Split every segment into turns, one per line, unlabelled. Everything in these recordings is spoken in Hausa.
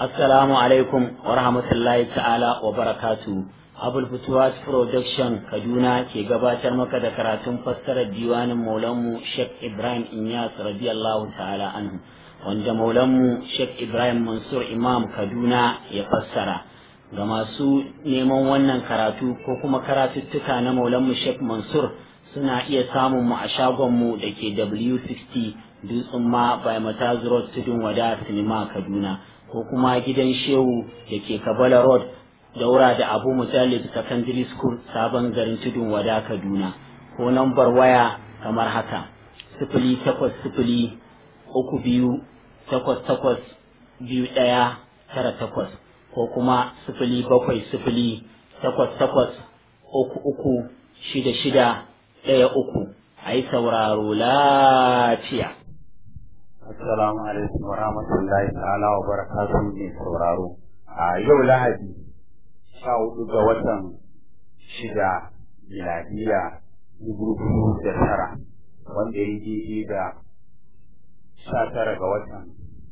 Assalamu alaikum wa rahmatullahi ta'ala wa barakatu. Abul Futuwas Production Kaduna ke gabatar maka da karatun fassarar diwanin Maulanmu Sheikh Ibrahim Inyas radiyallahu ta'ala anhu wanda Maulanmu Sheikh Ibrahim Mansur Imam Kaduna ya fassara. Ga masu neman wannan karatu ko kuma karatuttuka na Maulanmu Sheikh Mansur suna iya samun mu a shagonmu da ke W60 Dutsen ma by Mataz Road Tudun Wada Sinima Kaduna. ko kuma gidan shehu da ke kabala road daura da abu mujallid secondary school sabon garin tudun wada kaduna ko nambar waya kamar haka sifili takwas sifili uku biyu takwas takwas biyu ɗaya tara takwas ko kuma sifili bakwai sifili takwas takwas uku uku shida shida ɗaya uku a yi sauraro lafiya
Assalamu alaikum wa rahmatullahi ta'ala wa barakatuhu ne sauraro. A yau Lahadi sha hudu ga watan shida miladiya dubu biyu da tara wanda ya yi da sha tara ga watan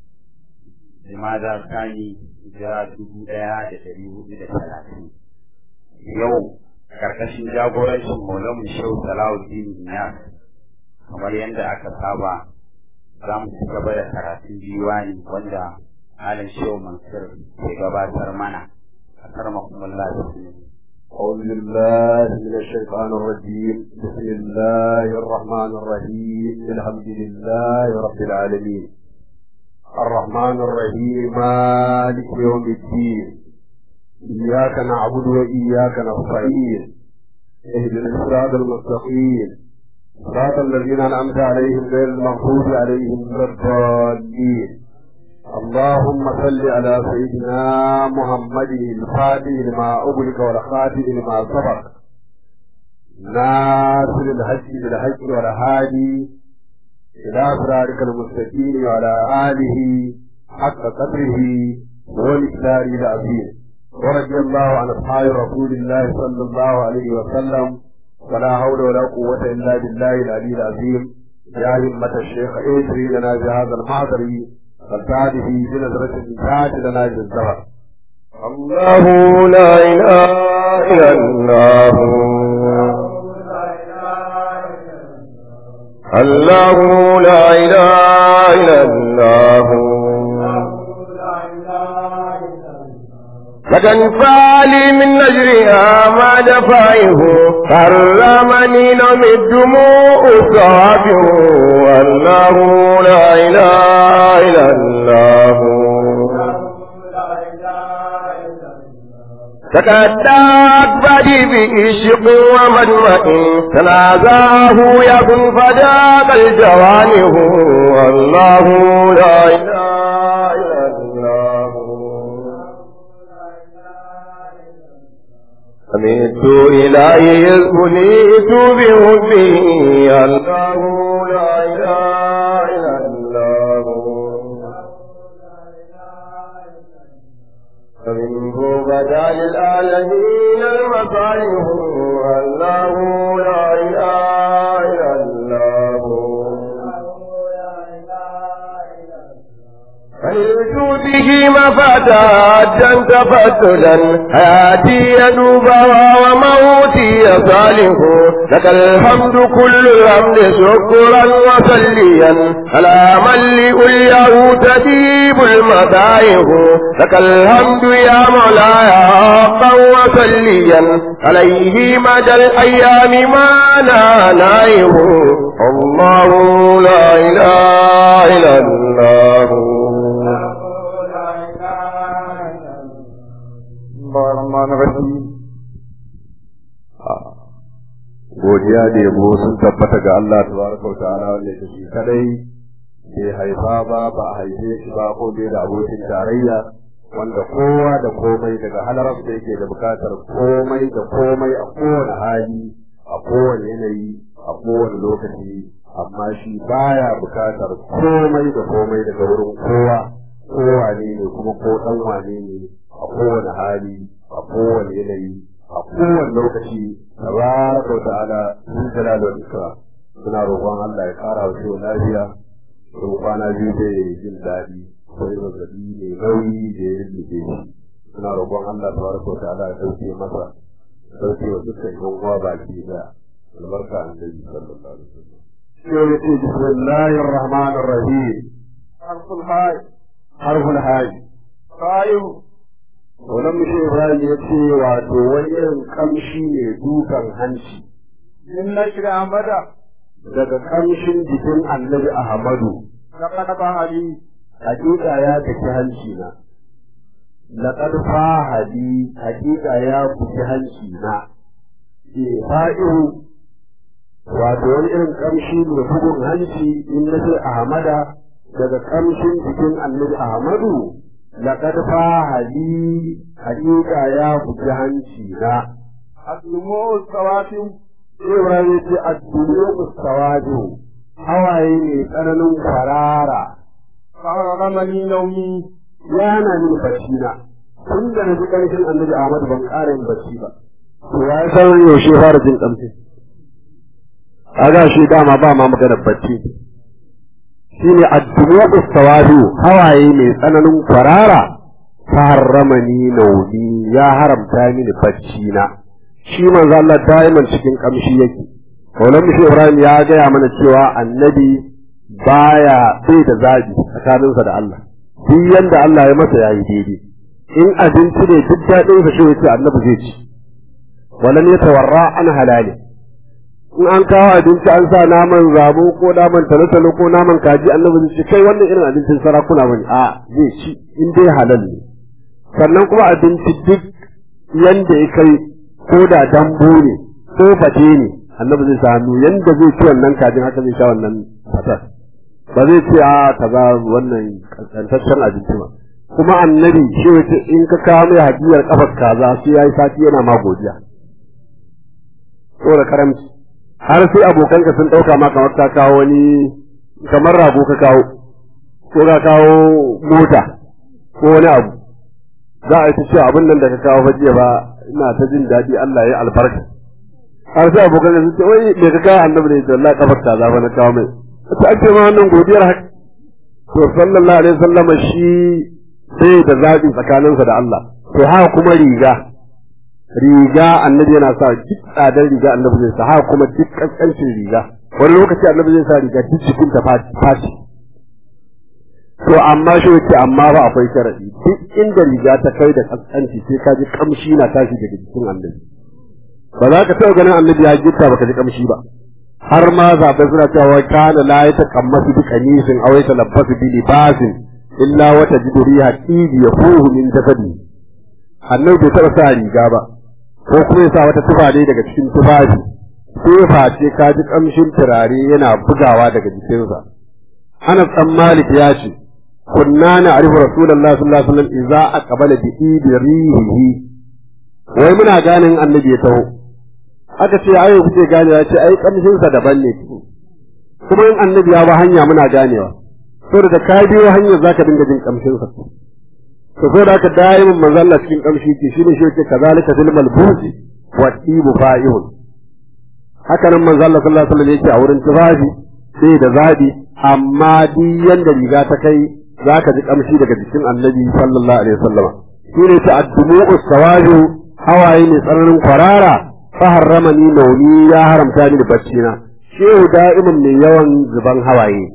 Jimada Sani jira dubu ɗaya da ɗari hudu da talatin. Yau ƙarƙashin jagorancin Maulamu Shehu Salahuddin Niyas kamar yadda aka saba za mu ci gaba da karatun diwani wanda Malam Shehu Mansur ke gabatar mana a karmakumullah da su
أعوذ بالله من الشيطان الرجيم بسم الله الرحمن الرحيم الحمد لله رب العالمين الرحمن الرحيم مالك يوم الدين إياك نعبد وإياك نستعين اهدنا الصراط المستقيم صراط الذين أنعمت عليهم غير المغضوب عليهم ولا الضالين اللهم صل على سيدنا محمد الفاتح لما أغلق والخاتم لما سبق ناصر الحج بالحج والهادي إلى صراطك المستقيم وعلى آله حق قدره والإكثار العظيم ورضي الله عن أصحاب رسول الله صلى الله عليه وسلم ولا حول ولا قوة إلا بالله العلي العظيم يا همة الشيخ اجري لنا بهذا المحضر فالتعده بنظرة تات لنا بالزهر
الله لا إله إلا الله الله لا إله إلا الله لكن فعلي من نجرها ما دفعه حرمني نوم الدموع صافه والله لا إله إلا الله تكتات بدي بإشق ومدمع تنازاه يكن فداك الجوانه والله لا إله إلا الله سمعت إلهي يذكنيت بحبه الله لا إله إلا الله فمنه بدا للعالمين المصالح الله لا إله إلا الله فلوجوده مفاتات تفتلا حياتي يدوبها وموتي صالح لك الحمد كل الحمد شكرا وصليا على من لأليه تجيب المدائح لك الحمد يا مولاي حقا وصليا عليه مدى الأيام ما نانيه الله لا إله إلا الله
الرحمن الرحيم godiya da yabo sun tabbata ga Allah tabaraka wa ta'ala wanda yake shi kadai bai haifa ba ba a haife shi ba ko bai da abokin tarayya wanda kowa da komai daga halarar da yake da bukatar komai da komai a kowane hali a kowane yanayi a kowane lokaci amma shi baya bukatar komai da komai daga wurin kowa kowa ne ne kuma ko dan wane ne a kowane hali a kowane yanayi a kowane lokaci tabaraka wa ta'ala sun jalala wa ikram suna roƙon Allah ya ƙara wa shi lafiya sun kwana biyu da jin daɗi akwai zazzabi mai nauyi da ya lullube shi suna roƙon Allah tabaraka wa ta'ala ya dauke masa dauke wa dukkan yan uwa baki da albarka annabi sallallahu alaihi wasallam sai ya ce bismillahir rahmanir rahim harful hay harful hay sayu wannan mishi Ibrahim ya ce wato wani irin kamshi ne dukan hanci
min nashri amada
daga kamshin jikin annabi Ahmadu
laqad bahali
hakika ya tafi hanci na laqad fahadi hakika ya buki hanci na ke fa'iru wato wani irin kamshi ne bugun hanci in na ce Ahmada daga kamshin jikin annabi Ahmadu laqad fahadi hakika ya buki hanci na
aslumu sawatim
Ibrahim ya ce ad-dunya mustawaju hawaye ne tsananin kwarara
ramani naumi
ya na min bacci na tun da na ji ƙarshen annabi Ahmad ban ƙara yin bacci ba to ya san yaushe fara jin ƙamshi kaga shi dama ba ma maganar bacci shine addu'a ustawadu hawaye mai tsananin kwarara harramani nauni ya haramta mini bacci na shi manzo Allah daiman cikin kamshi yake Kaulan Mishi Ibrahim ya gaya mana cewa annabi baya bai da zabi tsakaninsa da Allah duk yanda Allah ya masa yayi daidai in abinci ne duk daɗin sa shi yace annabi zai ci walan yatawarra an halali in an kawo abinci an sa naman zabo ko naman talotalo ko naman kaji annabi zai ce kai wannan irin abincin sarakuna bane a zai ci in dai halal ne sannan kuma abinci duk yanda ya kai ko da dambu ne ko fate ne annabi zai sa hannu yanda zai ci wannan kajin haka zai sha wannan fatar ba zai ce a kaza wannan kantaccen abinci ba kuma annabi shi wace in ka kawo mai hadiyar kafar kaza sai yayi sati yana ma godiya da karamci har sai abokanka sun dauka ma kamar ka kawo wani kamar rago ka kawo ko ka kawo mota ko wani abu za a yi ta cewa abin nan da ka kawo fajiya ba ina ta jin daɗi Allah ya albarka har sai abokan sun ce wai me ka kawo annabi ne da Allah kafar kaza ba na kawo mai ta ake ma wannan godiyar haka to sallallahu alaihi wasallam shi sai da zaɓi tsakaninsa da Allah to haka kuma riga riga annabi yana sa duk tsadar riga annabi zai sa haka kuma duk kaskancin riga wani lokaci annabi zai sa riga duk cikin ta fati to amma shi yake amma ba akwai sharadi duk inda riga ta kai da kaskanci sai ka ji kamshi na tashi daga jikin annabi ba za ka taɓa ganin annabi ya gitta baka ji kamshi ba har ma zaɓe suna cewa kana la ya taƙammasu bi kamisin aw ya talabbasu bi libasin illa wata jidu riha tibi ya fuhu min jasadi annabi bai taɓa sa riga ba ko kuma ya sa wata tufa ne daga cikin tufafi sai face ka ji kamshin turare yana bugawa daga jikinsa Anas dan Malik ya ce kunna na arifu rasulullahi sallallahu alaihi wasallam idza aqbala bi ibi rihihi wai muna ganin annabi ya taho aka ce ayo kuke ganewa ce ai kamshin sa daban ne kuma in annabi ya ba hanya muna ganewa saboda da ka biyo hanyar zaka dinga jin kamshin sa to saboda haka daimin manzo Allah cikin kamshi ke shine shi yake kazalika fil malbusi wa tibu fa'ihun haka nan manzo Allah sallallahu alaihi wasallam yake a wurin tufafi sai da zabi amma duk yanda riga ta kai zaka ji kamshi daga jikin annabi sallallahu alaihi wasallam shine ta addumu sawaju hawaye ne tsananin kwarara faharramani nauni ya haramta ni da bacci na shehu da'imin mai yawan zuban hawaye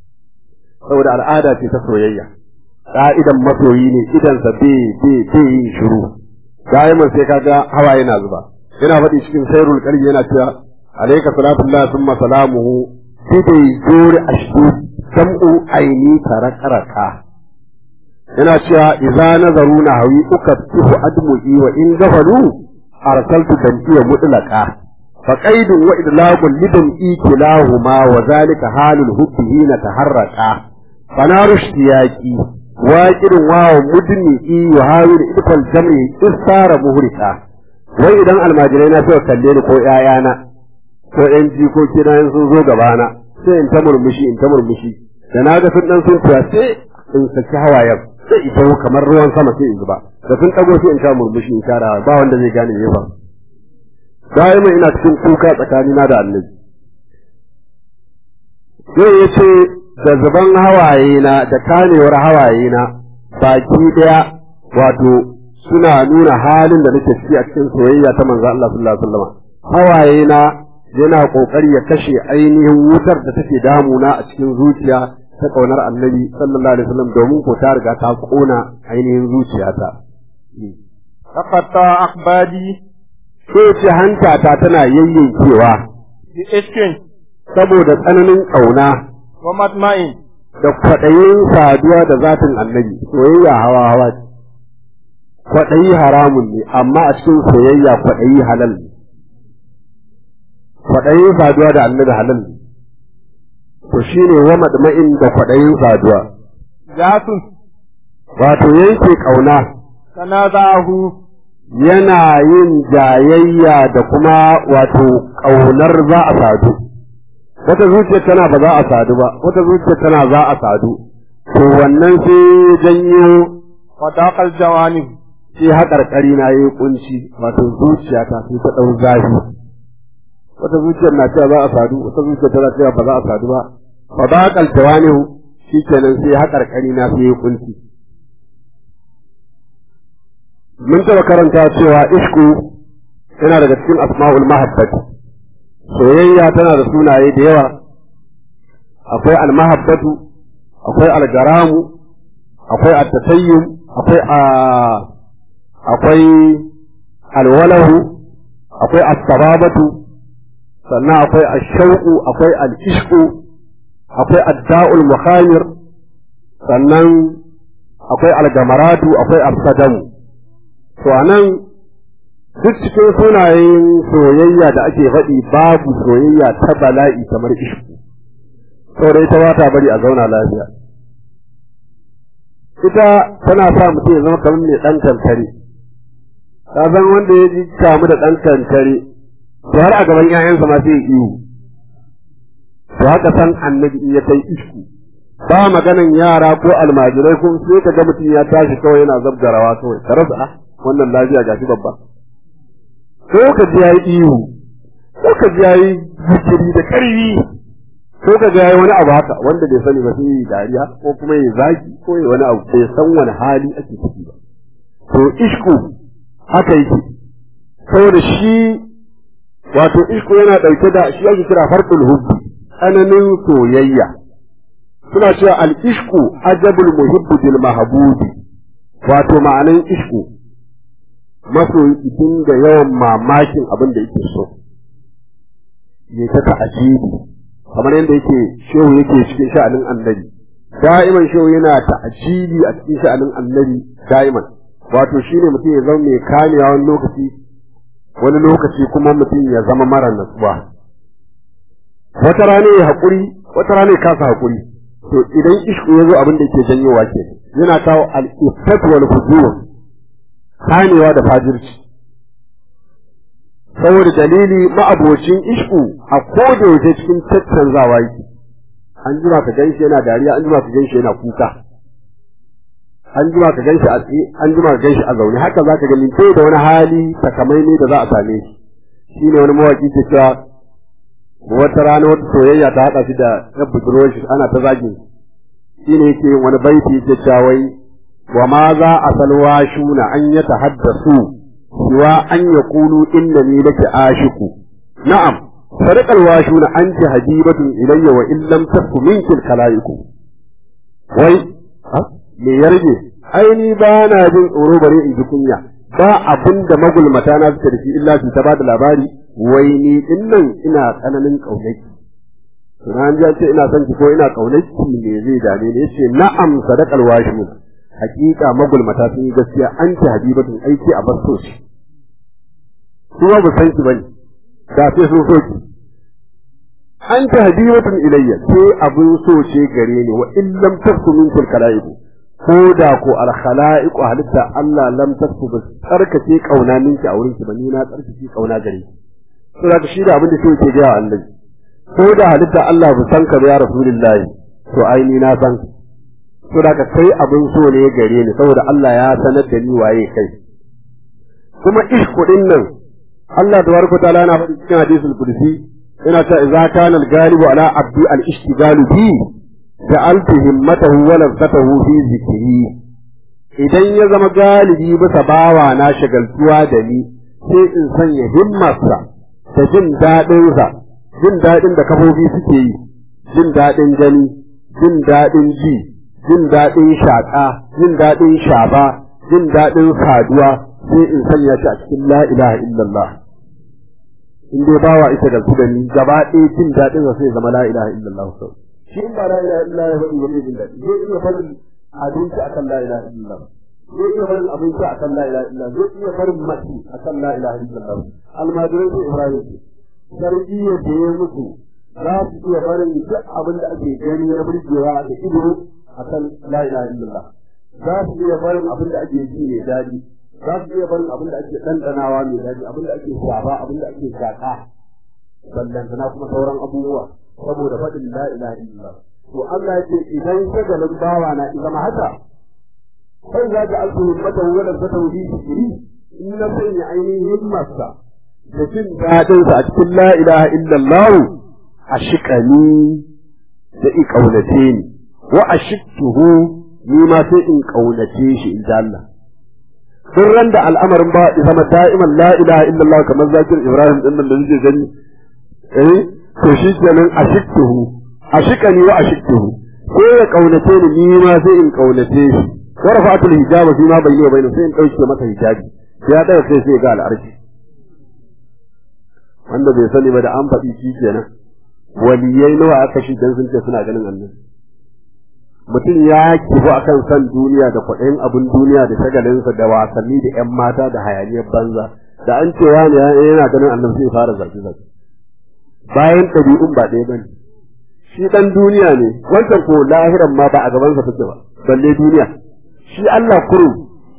saboda al'ada ce ta soyayya ka'idan masoyi ne idansa bai bai bai yin shiru da'imin sai kaga hawaye na zuba yana faɗi cikin sairul qalbi yana cewa alayka salatullahi thumma salamuhu bidai jori ashdu sam'u aini tarakaraka yana cewa idza nazaruna hawi ukattihu admu'i wa in gafalu arsaltu dam'iya mutlaqa fa qaidun wa idlaqun lidan ikilahuma wa zalika halul hubbi hina taharraqa fanaru ishtiyaqi waqidun wa mudni wa hawil idfal jam'i istara muhrika wai idan almajirai na suka kalle ni ko ƴaƴana ko ƴan jikoki na sun zo gabana sai in ta murmushi in ta murmushi da na ga sun dan sun tuya sai in saki hawayen sai ita kamar ruwan sama sai in zuba da sun ɗago sai in sha murmushi in kara ba wanda zai gane me ba da'ima ina cikin kuka tsakanina da annabi sai ya ce da zuban hawayena da kanewar hawayena baki daya wato suna nuna halin da nake ciki a cikin soyayya ta manzo Allah sallallahu alaihi wasallam hawayena yana kokari ya kashe ainihin wutar da take damuna a cikin zuciya ta kaunar annabi sallallahu alaihi wasallam domin ko ta riga ta kona ainihin zuciyata
تقطع أقبادي
sai ce hanta ta tana yayyankewa
بإشك
saboda tsananin kauna
ومطمع
da kwaɗayin saduwa da zatin annabi soyayya hawa hawa ce kwaɗayi haramun ne amma a cikin soyayya kwaɗayi halal ne kwaɗayin saduwa da annabi halal ne to shine wa madma'in da kwaɗayin saduwa
جاس
wato yanke ƙauna
تنازعه
yana yin jayayya da kuma wato ƙaunar za a sadu wata zuciya tana ba za a sadu ba wata zuciya tana za a sadu to wannan sai janyo
وضاق الجوانب
sai haƙarƙari na yi kunci wato zuciya ta sai ta ɗau zafi wata zuciyar na cewa za a sadu wata zuciya tana cewa ba za a sadu ba fa ba kaltawa ne shi kenan sai haƙarƙari na sai yi kunci mun taɓa karanta cewa ishku yana daga cikin asma'ul mahabbati soyayya tana da sunaye da yawa akwai almahabbatu akwai algaramu akwai attatayyum akwai a akwai alwalahu akwai asbabatu sannan akwai ashauqu akwai al-ishqu akwai adda'ul mukhamir sannan akwai algamaratu akwai absadamu to anan duk cikin sunayen soyayya da ake faɗi babu soyayya ta bala'i kamar ishku saboda ita ba ta bari a zauna lafiya ita tana sa mutum ya zama kamar mai ɗan kankare ka san wanda ya ji kamu da ɗan kankare to har a gaban 'ya'yansa ma sai ya iyo to haka san annabi in ya kai ishku ba maganan yara ko almajirai ko sai ka ga mutum ya tashi kawai yana zabgarawa kawai ka rasa ah wannan lafiya gashi babba ko ka ji yayi ihu ko ka ji yayi zikiri da karfi ko ka ji yayi wani abu haka wanda bai sani ba sai yi dariya ko kuma yi zaki ko yi wani abu bai san wani hali ake ciki ba to ishku haka yake saboda shi wato ishku yana ɗauke da shi ake kira farqul hubbi tsananin soyayya suna cewa al-ishku ajabul muhibbu bil mahbubi wato ma'anan ishku masoyi idan da yawan mamakin abin da yake so ya ta ta'ajibi kamar yadda yake shehu yake cikin sha'anin annabi da'iman shehu yana ta'ajibi a cikin sha'anin annabi da'iman wato shine mutum ya zama mai kamewa wani lokaci wani lokaci kuma mutum ya zama mara natsuwa wata rana ya haƙuri wata rana ya kasa haƙuri to idan ishku ya zo abin da yake janyowa ke yana kawo al-iftat wal fujur kamewa da fajirci saboda dalili ma'abocin ishku a koda yaushe cikin tattanzawa yake an jima ka ganshi yana dariya an jima ka ganshi yana kuka an jima ka ganshi a tsaye an jima ka ganshi a zaune haka zaka gani sai da wani hali takamaimai da za a same shi shine wani mawaki ke cewa wata rana wata soyayya ta haɗa shi da ya budurwar shi ana ta zagin shine yake yin wani baiti yake cewa wai wa ma za a salwa shuna an ya tahaddasu siwa an ya kulu innani laki ashiku na'am sadaqal washuna anti habibatun ilayya wa in lam taku minki kalaiku wai me ya rage aini ba na jin tsoro bare in ji kunya ba abin da magulmata na suka da shi illa su ta ba da labari wai ni din nan ina tsananin kaunaki Sunan ji ce ina son ki ko ina kaunaki me zai dame ni yace na'am sadaqal washuna hakika magulmata sun yi gaskiya an ci habibatun aiki a basto shi kuma ba san ki bane da sai sun so ki an ci habibatun ilayya sai abun so ce gare ni wa in lam tasku minkum kalaibu ko da ko al khalaiqu halitta Allah lam tasku ba tsarkake kauna minki a wurin ki ba ni na tsarkake kauna gare ki to da shi da abin da sai ke ga Allah ko da halitta Allah bu san ka ya rasulullahi to ai ni na san to da ka kai abin so ne gare ni saboda Allah ya sanar da ni waye kai kuma ishku din nan Allah tabaraka ta'ala yana faɗi cikin hadisul qudsi yana ta idza kana al-ghalibu ala abdi al-ishtigalu bi ja'altu himmatahu wa lafzatahu fi zikri idan ya zama galibi bisa bawa na shagaltuwa da ni sai in sanya himmarsa da jin daɗinsa jin daɗin da kafofi suke yi jin daɗin gani jin daɗin ji jin daɗin shaƙa jin daɗin shaba jin daɗin saduwa sai in sanya shi a cikin la ilaha illallah in dai bawa ita da su da ni gaba ɗaya jin daɗin sai zama la ilaha illallah sau shi in ba la ilaha illallah ya faɗi wani jin daɗi zai iya farin abinci akan la ilaha illallah zai iya farin abinci akan la ilaha illallah zai iya farin mace akan la ilaha illallah almajirai sai ibrahim ce sarkiyar da ya mutu za su iya barin duk abin da ake gani na burgewa da ido akan la ilaha illallah za su iya barin abin da ake ji mai daɗi za su iya barin abin da ake ɗanɗanawa mai daɗi abin da ake shaba abin da ake shaƙa ballantana kuma sauran abubuwa saboda faɗin la ilaha illallah to Allah ya ce idan shagalin bawa na zama haka kai za ta alfu himmatan wadda ta tauhidi shiri in na sanya ainihin himmarsa da jin daɗinsa a cikin la ilaha illallah a shiƙani da in ƙaunace ni wa a shiktuhu ni ma sai in ƙaunace shi in ji Allah duk ran da al'amarin ba ya zama da'iman la ilaha illallah kamar zakir Ibrahim din nan da nake gani eh to shi kenan a shiktuhu a shiƙani wa a shiktuhu sai ya ƙaunace ni ni ma sai in ƙaunace shi wa rafa'atul hijaba fi ma bayyana bayna sai in ɗauke masa hijabi ya ɗaga sai sai ga al'arshi wanda bai sani ba da an faɗi shi kenan waliyai nawa aka shi dan sun ce suna ganin annabi mutum ya kifu akan san duniya da kwaɗayin abin duniya da shagalinsa da wasanni da ƴan mata da hayaniyar banza da an ce wani yana ganin annabi sai fara zargi zargi bayan ɗabi'un ba ɗaya bane shi ɗan duniya ne wancan ko lahiran ma ba a gabansa take ba balle duniya shi Allah kurum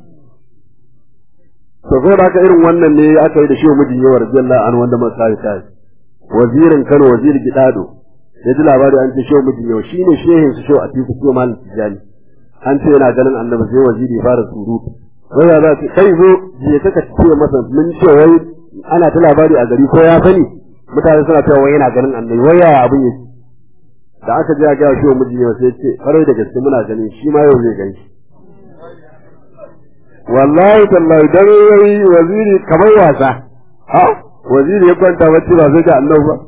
to zai baka irin wannan ne aka yi da shi mijin yawa radiyallahu anhu wanda muka kai kai wazirin Kano wazir Gidado ya ji labari an ce shi mijin yawa shine shehin su shi a tiku ko malam tijani an ce yana ganin annabi sai waziri fara surutu wai ya za kai zo je ka ce masa mun ce wai ana ta labari a gari ko ya sani mutane suna cewa wai yana ganin annabi wai yaya abin yake da aka ji ga shi mijin yawa sai ce farai da gaske muna ganin shi ma yau zai gani wallahi tallahi dan yayi waziri kamar wasa ha waziri ya kwanta bacci ba sai ga annabi ba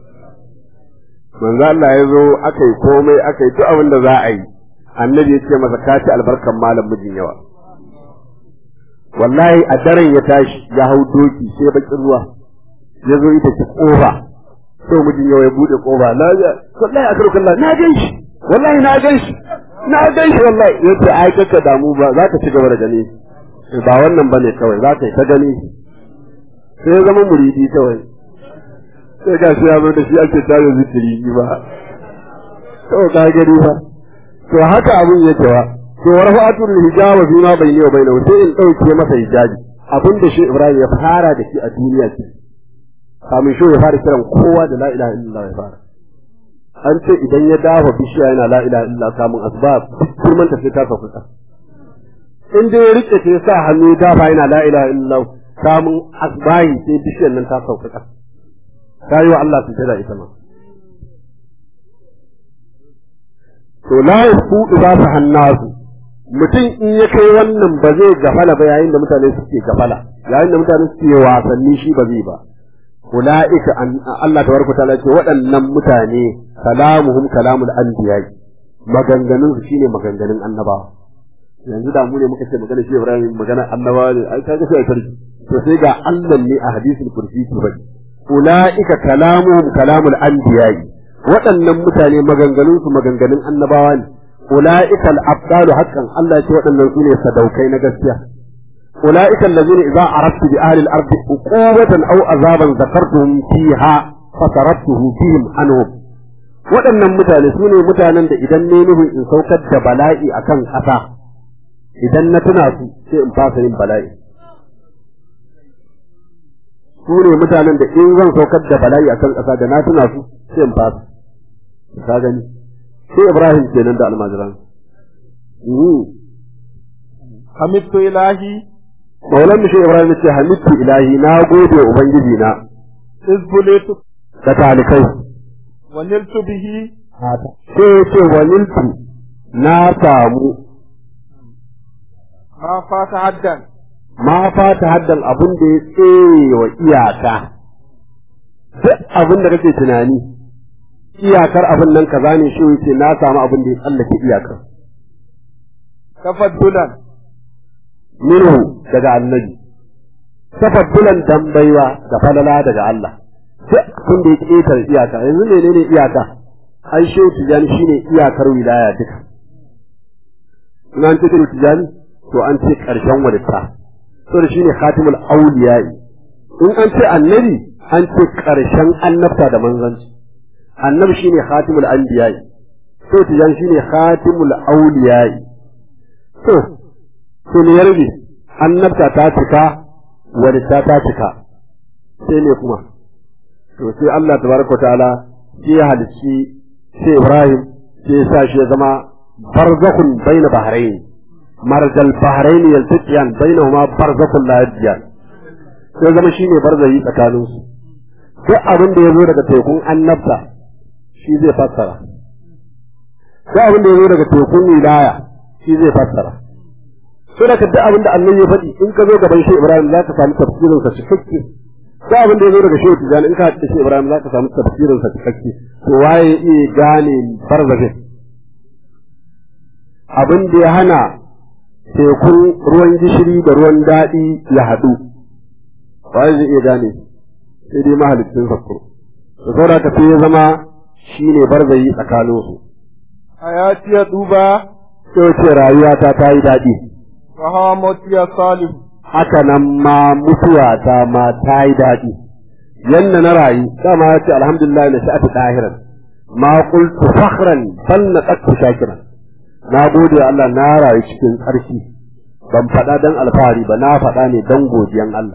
manzo Allah ya zo aka yi komai aka yi duk abin da za a yi annabi ya ce masa ka ci albarkan malam mijin yawa wallahi a daren ya tashi ya hau doki sai bakin ruwa ya zo ita ci kofa sai mijin yawa ya bude kofa na ga wallahi a karkan na gan shi wallahi na gan shi na gan shi wallahi yace ai kaka damu ba za ka ci gaba da gani ba wannan bane kawai za ka yi ta gani sai ya zama muridi kawai sai ga shi ya zo da shi ake tare zikiri ba to ka gani ba to haka abun yake wa to warfa'atul hijaba fi ma bayni wa bainahu sai in dauke masa hijabi abin da shi Ibrahim ya fara da shi a duniya ce kamin shi ya fara kiran kowa da la ilaha illallah ya fara an ce idan ya dafa bishiya yana la ilaha illallah kamun asbab kurman ta sai ta sauka in dai ya rike ta sa hannu ya dafa yana la ilaha illallah kamun asbahi sai bishiyar nan ta sauka ta yi wa Allah su da ita ma to la yasqutu ba su hannasu mutum in ya kai wannan ba zai gafala ba yayin da mutane suke gafala yayin da mutane suke wasanni shi ba zai ba ulaika an Allah tabaraka ta'ala ce waɗannan mutane kalamuhum kalamul anbiya maganganun su shine maganganun annabawa yanzu da mu ne muka ce magana shi Ibrahim magana annabawa ne ai kaga sai sarki to sai ga Allah ne a hadisul kursi ki bai ulaika kalamuhum kalamul anbiya waɗannan mutane maganganun su maganganun annabawa ne ulaika al-abdalu haqqan Allah ya ce waɗannan su ne sadaukai na gaskiya ulaika allazina idza aradtu bi ahli al-ardi uqubatan aw azaban zakartuhum fiha fatarabtuhu fihim anhum waɗannan mutane su ne mutanen da idan ne nufin in saukar da bala'i akan ƙasa idan na tuna su sai in fasa yin bala'i su ne mutanen da in zan saukar da bala'i akan ƙasa da na tuna su sai in fasa ka gani sai Ibrahim kenan da almajiran
hamidtu ilahi
Maulan mu sai Ibrahim ce hamidtu ilahi na gode wa ubangiji na
izbulitu
da talikai
wa niltu bihi
sai ya ce waliltu na samu
ma fata haddan
ma fata haddan abin da ya tsere wa iyaka duk abin da kake tunani iyakar abin nan kaza ne shi yace na samu abin da ya tsallake iyakar
tafaddulan
minhu daga annabi tafaddulan dan baiwa da falala daga Allah duk abin da ya ketar iyaka yanzu menene iyaka ai shehu tijani shine iyakar wilaya duka in an ce shehu tijani to an ce karshen walitta to da shine khatimul awliya'i in an ce annabi an ce karshen annabta da manzanci annabi shine khatimul anbiya'i to tijani shine khatimul awliya'i to to ne ya rage annabta ta cika walitta ta cika sai ne kuma to sai Allah tabaraka ta'ala sai ya halicci sai Ibrahim sai ya sa shi ya zama barzakhun baina bahrain marjal bahrain yaltaqiyan bainahuma barzakhun la yabghiyan sai zama shine barzayi tsakanin su duk abin da yazo daga tekun annabta shi zai fassara duk abin da yazo daga tekun wilaya shi zai fassara sai da duk abin da Allah ya faɗi in ka zo gaban shi Ibrahim za ka samu tafsirin sa cikakke ko abin da ya zo daga shehu tijani in ka haɗu da shi ibrahim za ka samu tafsirin sa cikakke to waye ya iya gane barzafin abin da ya hana tekun ruwan gishiri da ruwan daɗi ya haɗu waye zai iya gane sai dai mahalicin sakko da saboda ka sai ya zama shi ne barzayi tsakaninsu
hayati ya duba
sai ce rayuwata ta yi daɗi
wa hawa mutiya salihu
haka nan ma mutuwa ta ma ta yi daɗi yanda na rayu dama ya ce alhamdulillah na sha'atu ɗahiran ma qultu fakhran bal na qattu shakiran na gode wa Allah na rayu cikin tsarki ban faɗa dan alfahari ba na faɗa ne dan godiyan Allah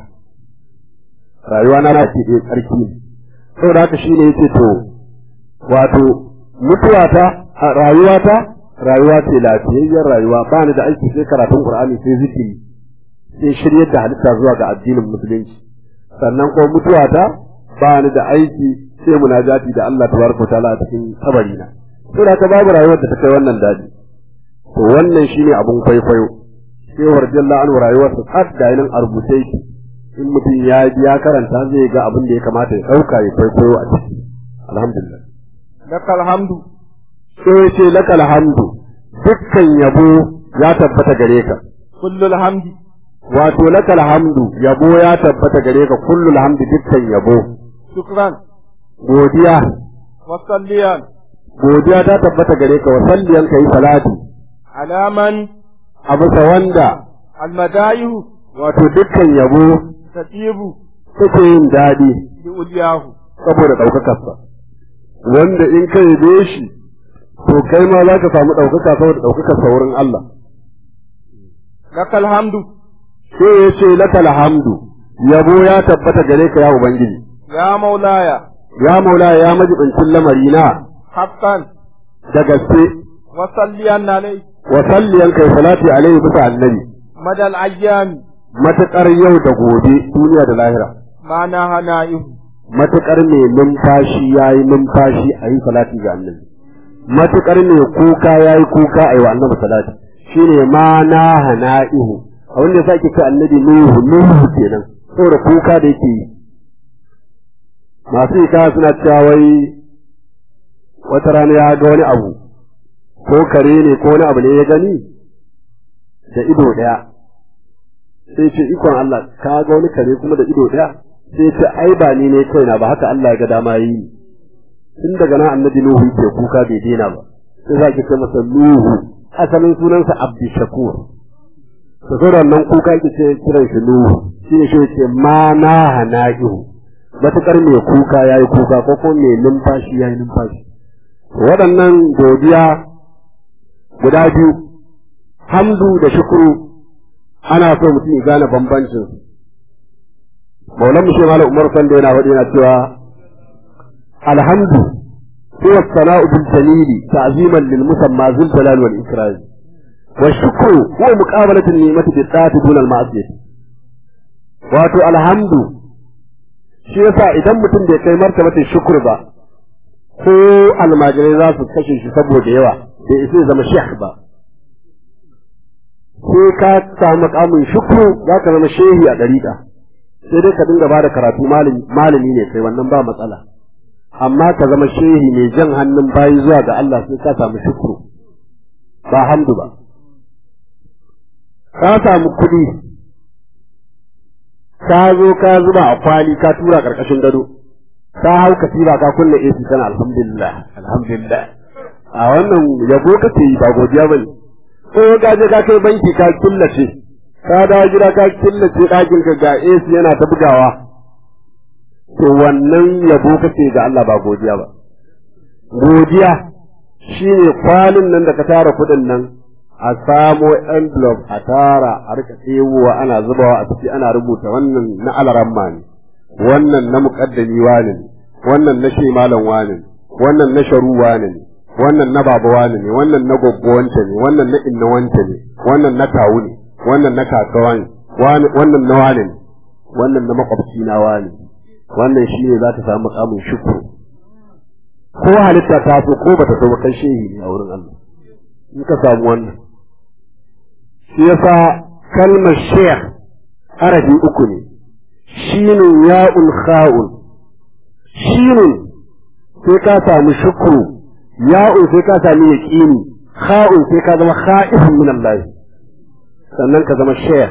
rayuwa na na ce dai tsarki ne saboda haka shine yace to wato mutuwa ta rayuwa ta rayuwa ce lafiyayyar rayuwa ba ni da aiki sai karatun Qur'ani sai zikiri sai shiryar da halitta zuwa ga addinin musulunci sannan ko mutuwa ta ba ni da aiki sai munajati da Allah tabaraka ta'ala a cikin kabari na saboda ka babu rayuwar da ta kai wannan dadi to wannan shine abun kwaikwayo sai warjalla an rayuwar sa tsad da yin arbuce shi in mutum ya ya karanta zai ga abin da ya kamata ya dauka ya kwaikwayo a ciki alhamdulillah
lakal hamdu
sai ce lakal hamdu dukkan yabo ya tabbata gare ka
kullul hamdi
wato lakal hamdu yabo ya tabbata gare ka kullul hamdu dukkan yabo
shukran
godiya
wa salliyan
godiya ta tabbata gare ka wa salliyan kai salati
alaman
a bisa wanda
almadayu
wato dukkan yabo
tatibu
take yin daɗi
bi uliyahu
saboda ɗaukakarsa wanda in ka yabe shi to kai ma za ka samu ɗaukaka saboda ɗaukakarsa wurin Allah
lakal hamdu
sai ya ce lakal hamdu yabo ya tabbata gare ka ya ubangiji
ya maulaya
ya maula ya majibincin lamari na
haqqan
da gaske
wa salliyan alai
wa salliyan kai salati alaihi bisa annabi
madal ayyami
matuƙar yau da gobe duniya da lahira
ma na hana'ihu
matuƙar mai numfashi ya yi numfashi a yi salati ga annabi matuƙar mai kuka ya yi kuka a yi wa annabi salati shine ma na hana'ihu a wanda ya ake ce annabi nuhu nuhu kenan saboda kuka da yake yi masu ika suna cewa wai wata rana ya ga wani abu ko kare ne ko wani abu ne ya gani da ido ɗaya sai ce ikon Allah ka ga wani kare kuma da ido ɗaya sai ce ai ba ni ne kaina ba haka Allah ya ga dama yi tun daga nan annabi Nuhu ke kuka bai daina ba sai za ki ce masa Nuhu asalin sunansa Abdushakur to sai nan kuka yake ce kiran shi Nuhu shine shi ce ma na hana'ihu matukar mai kuka yayi kuka ko kuma mai numfashi yayi numfashi waɗannan godiya guda biyu hamdu da shukuru ana so mutum ya gane bambancin su maulan mu shema umar sanda yana faɗi yana cewa alhamdu huwa sana'u bil jalili ta'ziman lil musamma zul jalal wal ikram wa shukru huwa muqabalatu an ni'mati bi ta'ati dun al ma'siyah wato alhamdu shi yasa idan mutum bai kai martabatin shukr ba ko almajirai za su kashe shi saboda yawa bai isa ya zama shekh ba sai ka samu makamin shukru za ka zama shehi a ɗariƙa sai dai ka dinga ba da karatu malami ne sai wannan ba matsala amma ka zama shehi mai jan hannun bayi zuwa ga Allah sai ka samu shukru ba hamdu ba ka samu kuɗi ka zo ka zuba a kwali ka tura ƙarƙashin gado ka hau katiba ka kunna AC kana alhamdulillah alhamdulillah a wannan yabo kake yi ba godiya bane ko ka je ka kai banki ka killace ka dawo gida ka killace ɗakin ka ga AC yana ta bugawa to wannan yabo kake ga Allah ba godiya ba godiya shine kwalin nan da ka tara kuɗin nan a samo envelope a tara a rika ɗebowa ana zubawa a ciki ana rubuta wannan na alaramma ne wannan na muƙaddami wane ne wannan na malam wane ne wannan na sharu wane ne wannan na baba wane ne wannan na goggo wance ne wannan na inna wance ne wannan na kawu ne wannan na kakawa ne wannan na wane ne wannan na makwabci na wane wannan shi ne za ta samu mukamin shukru ko halitta ta so ko bata so ba kai shehi ne a wurin Allah in ka samu wannan shi yasa kalmar sheikh arabi uku ne shinun ya'ul kha'ul shinun sai ka samu shukru ya'un sai ka sami yaqini kha'un sai ka zama kha'ifun min Allah sannan ka zama sheikh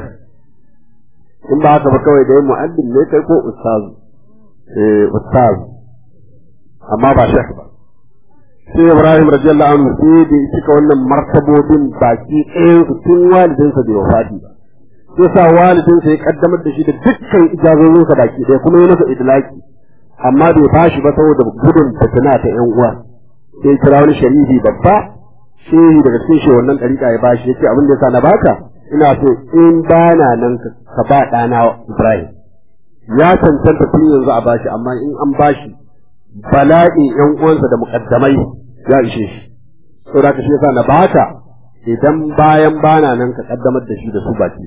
in ba haka ba kawai da mu'allim ne kai ko ustaz eh ustaz amma ba sheikh ba sai Ibrahim radiyallahu anhu sai da cika wannan martabobin baki ɗayan su tun walidinsa bai wafati ba sai sa walidinsa ya kaddamar da shi da dukkan ijazozinsa baki ɗaya kuma ya masa idlaki amma bai bashi ba saboda gudun fitina ta ƴan uwa sai kira wani sharifi babba shehi daga cikin shi wannan ɗariƙa ya bashi yace abin da yasa na baka ina so in bana nan ka ba ɗana Ibrahim ya cancanta tun yanzu a bashi amma in an bashi bala'in ƴan uwansa da muƙaddamai ya ishe shi saboda ka shi yasa na baka idan bayan bana nan ka kaddamar da shi da su baki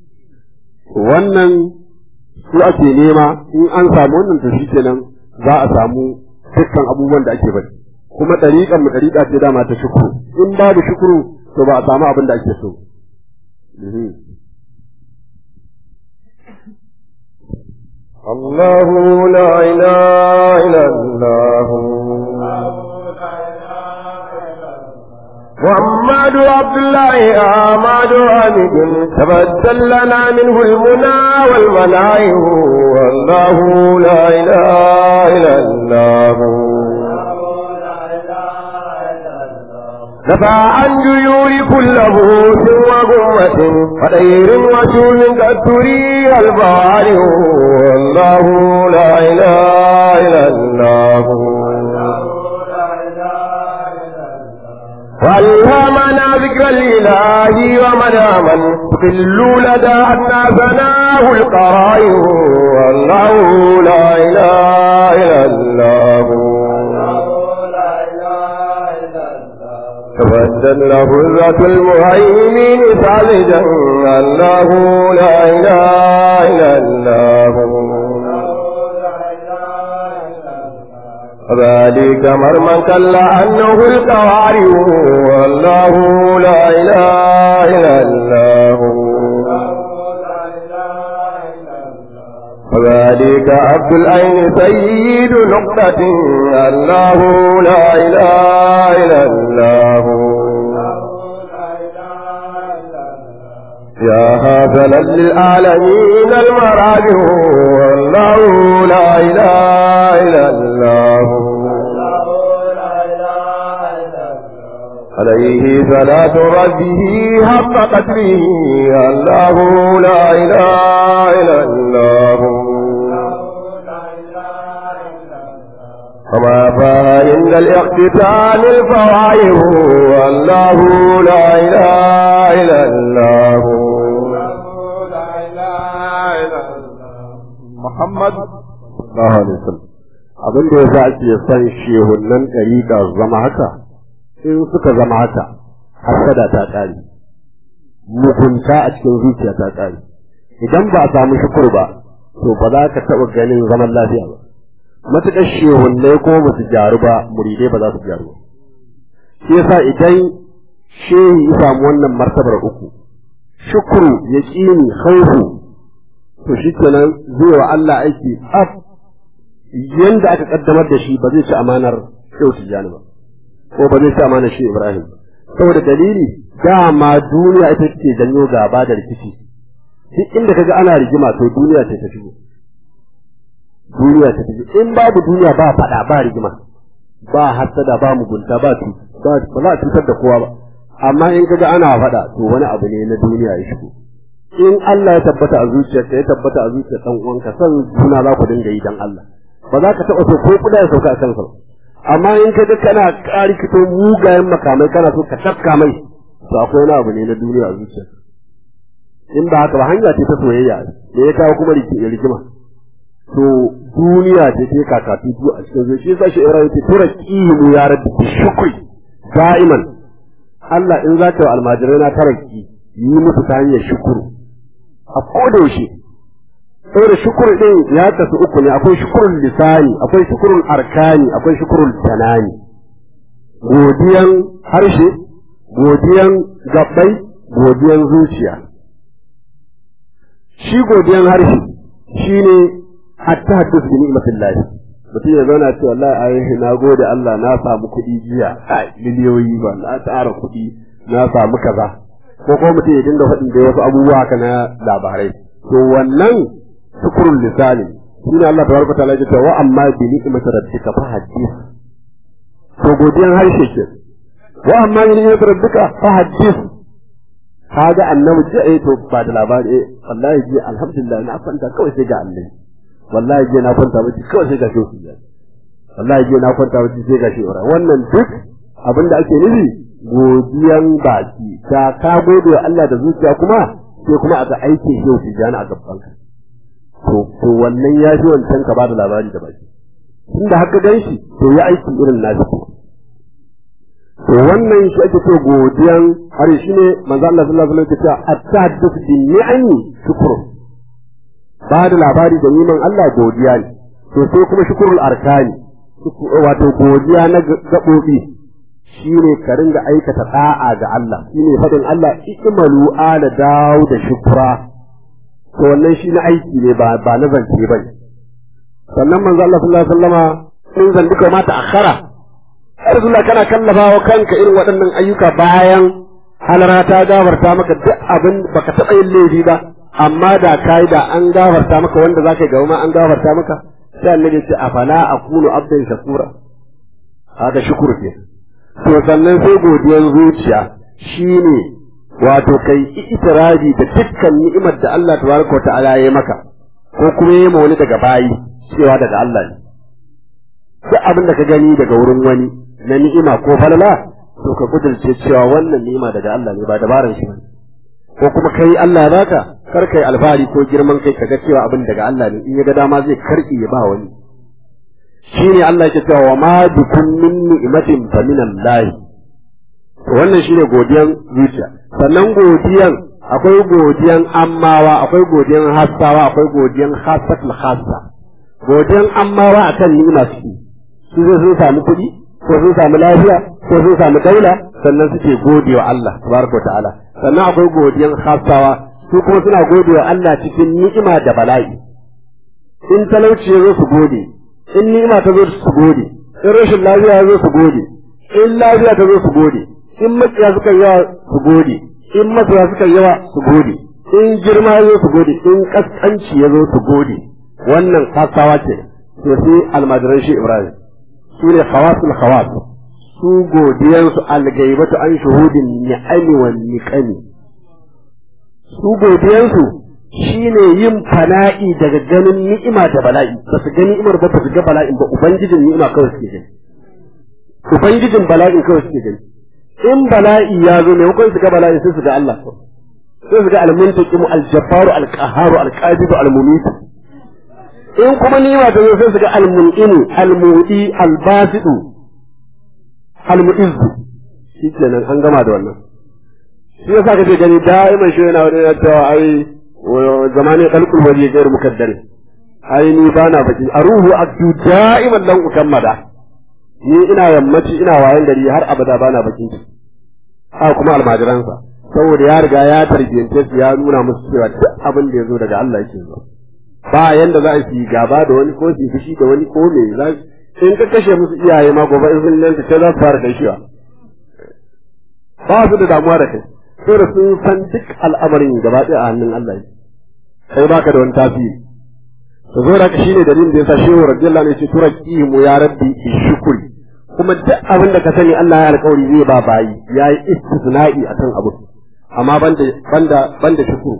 wannan su ake nema in an samu wannan to shi kenan za a samu dukkan abubuwan da ake bari kuma ɗariƙar mu ɗariƙa ce dama ta shukuru in babu shukuru to ba a samu abin da ake so
الله لا إله إلا الله محمد عبد الله آماد عامد تبدل لنا منه المنى والمنايم والله لا إله إلا الله نفع عن جيور كل بوس وغمة وطير وشوم قد تري البواري والله لا إله إلا الله والهمنا ذكر الإله ومناما تقل لدى أناسناه القرائن والله لا إله إلا الله تبدل له ذات المهيمن سالجا الله لا إله إلا الله ذلك مرمى كلا أنه القوارئ والله لا إله إلا الله وذلك عبد العين سيد نقطة الله لا إله إلا الله يا هذا للعالمين المراجع والله لا إله إلا الله عليه صلاة ربه حق قدره الله لا إله إلا الله وما فإن الاقتتال الفوائه والله لا إله إلا الله
Muhammad
sallallahu alaihi wasallam abin da yasa ake son shehunnan ɗariƙa zama haka in suka zama haka hasada ta ƙare mugunta a cikin zuciya ta ƙare idan ba a samu shukur ba to ba za ka taɓa ganin zaman lafiya ba matuƙar shehunnai ko ba su gyaru ba muridai ba za su gyaru ba shi yasa idan shehi ya samu wannan martabar uku shukuru yaqini khawfu to shi kenan zai wa Allah aiki ab yanda aka kaddamar da shi ba zai ci amanar shehu tijjani ba ko ba zai ci amanar shi Ibrahim ba saboda dalili dama duniya ita ce janyo gaba da rikici duk inda kaga ana rigima to duniya ce ta shigo duniya ta shigo in babu duniya ba fada ba rigima ba hasada ba mugunta ba tu ba ba za a cutar da kowa ba amma in kaga ana fada to wani abu ne na duniya ya shigo in Allah ya tabbata a zuciyarka ya tabbata a zuciyar dan uwanka san juna za ku dinga yi dan Allah ba za ka taba so ko kuda ya sauka a kansa ba amma in ka ga kana ƙari fito mugayen makamai kana so ka tafka mai to akwai wani abu ne na duniya a zuciya in ba haka ba hanya ce ta soyayya da ya kawo kuma rigima to duniya ce ta kakatu tu a cikin zuciya shi yasa shi ibrahim ce tura qimu ya rabbi bi shukri da'iman Allah in za ka almajirai na taraki yi musu ta hanyar shukuru a koda yaushe saboda shukur din ya tafi uku ne akwai shukurul lisani akwai shukurul arkani akwai shukurul tanani godiyan harshe godiyan gabbai godiyan zuciya shi godiyan harshe shine hatta haddus bi ni'matillah mutum ya zauna ce wallahi ai na gode Allah na samu kuɗi jiya ai miliyoyi ba na tara kuɗi na samu kaza ko kuma mutum ya dinga faɗin da wasu abubuwa haka na labarai to wannan shukrul lisani shine Allah tabaraka ta'ala ya ce wa amma bi ni'mati rabbika fa hadith to godiyan harshe ke wa amma bi ni'mati rabbika fa hadith kaga annabi ji eh to ba da labari eh wallahi ji alhamdulillah na kwanta kawai sai ga Allah wallahi ji na kwanta miki kawai sai ga shi wallahi ji na kwanta miki sai ga shi wannan duk abinda ake nufi godiyan baki ta ka gode wa Allah da zuciya kuma sai kuma aka aike shi tijani a gaban ka to to wannan ya fi wancan ka bada labari da baki tunda haka gan shi to ya aiki irin nashi to wannan shi ake so godiyan har shi ne manzo Allah sallallahu alaihi wasallam ya ce at-tahadduth bi ni'ami shukru ba da labari da niman Allah godiya ne to sai kuma shukrul arkani wato godiya na gabobi shine ka ringa aikata da'a ga Allah shine fadin Allah ikmalu ala dawo da shukra to wannan shi na aiki ne ba ba na zance bane sannan manzo Allah sallallahu alaihi wasallama in zan duka mata akhara Rasulullah kana kallafa wa kanka irin waɗannan ayyuka bayan halara ta gafarta maka duk abin baka taɓa yin laifi ba amma da kai da an gafarta maka wanda zaka ga ma an gafarta maka sai annabi ya ce afala aqulu abdan shakura haka shukuru ke to sannan sai godiyar zuciya shine wato kai itirazi da dukkan ni'imar da Allah tabaraka wa ta'ala ya maka ko kuma ya wani daga bayi cewa daga Allah ne duk abin da ka gani daga wurin wani na ni'ima ko falala to ka kudurce cewa wannan ni'ima daga Allah ne ba dabaran shi bane ko kuma kai Allah baka kar kai alfahari ko girman kai kaga cewa abin daga Allah ne in ya ga dama zai karki ya ba wani shine Allah yake cewa wa ma bikum min ni'matin fa min Allah to wannan shine godiyan zuciya sannan godiyan akwai godiyan ammawa akwai godiyan hassawa akwai godiyan khassatul khassa godiyan ammawa akan ni'ima suke su zai sun samu kuɗi ko sun samu lafiya ko sun samu daula sannan suke gode wa Allah tabaraka wa ta'ala sannan akwai godiyan khassawa su kuma suna gode wa Allah cikin ni'ima da bala'i in talauci ya zo su gode in ni'ima ta zo su gode in rashin lafiya ya zo su gode in lafiya ta zo su gode in makiya suka yawa su gode in masoya suka yawa su gode in girma ya zo su gode in kaskanci ya zo su gode wannan kasawa ce to sai almajiran shi Ibrahim su ne khawasul khawas su godiyansu algaibatu an shuhudin ni'ami wa niqami su godiyansu shine yin fana'i daga ganin ni'ima da bala'i ba su ga ni'imar ba ba su ga bala'in ba ubangijin ni'ima kawai suke gani ubangijin bala'in kawai suke gani in bala'i ya zo ne su ga bala'i sai su ga Allah sai su ga al-muntaqimu al-jabbaru al-qahharu al-qabidu al-mumitu in kuma ni'ima ta zo sai su ga al-mun'imu al-mu'ti al-basidu al-mu'izzu shikenan an gama da wannan shi yasa kake gani da'iman shi yana wani yana cewa ai zamanin khalqul wali ghayr mukaddar ai ni bana baki aruhu aktu da'iman lan ukammada ni ina yammaci ina wayan gari har abada bana bakin ciki ha kuma almajiransa saboda ya riga ya tarbiyance su ya nuna musu cewa duk abin da ya zo daga Allah yake zuwa ba yanda za su yi gaba da wani ko su fushi da wani ko me za in ka kashe musu iyaye ma gobe in sun lanta ta za su fara gaishewa ba su da damuwa da kai sai da sun san duk al'amarin gaba ɗaya a hannun Allah yake kai baka da wani tasiri to zo da shi ne dalilin da yasa shehu radiyallahu anhu ya ce turaki mu ya rabbi bi shukri kuma duk abin da ka sani Allah ya alƙawari zai ba bayi yayi istisna'i akan abu amma banda banda banda shukuru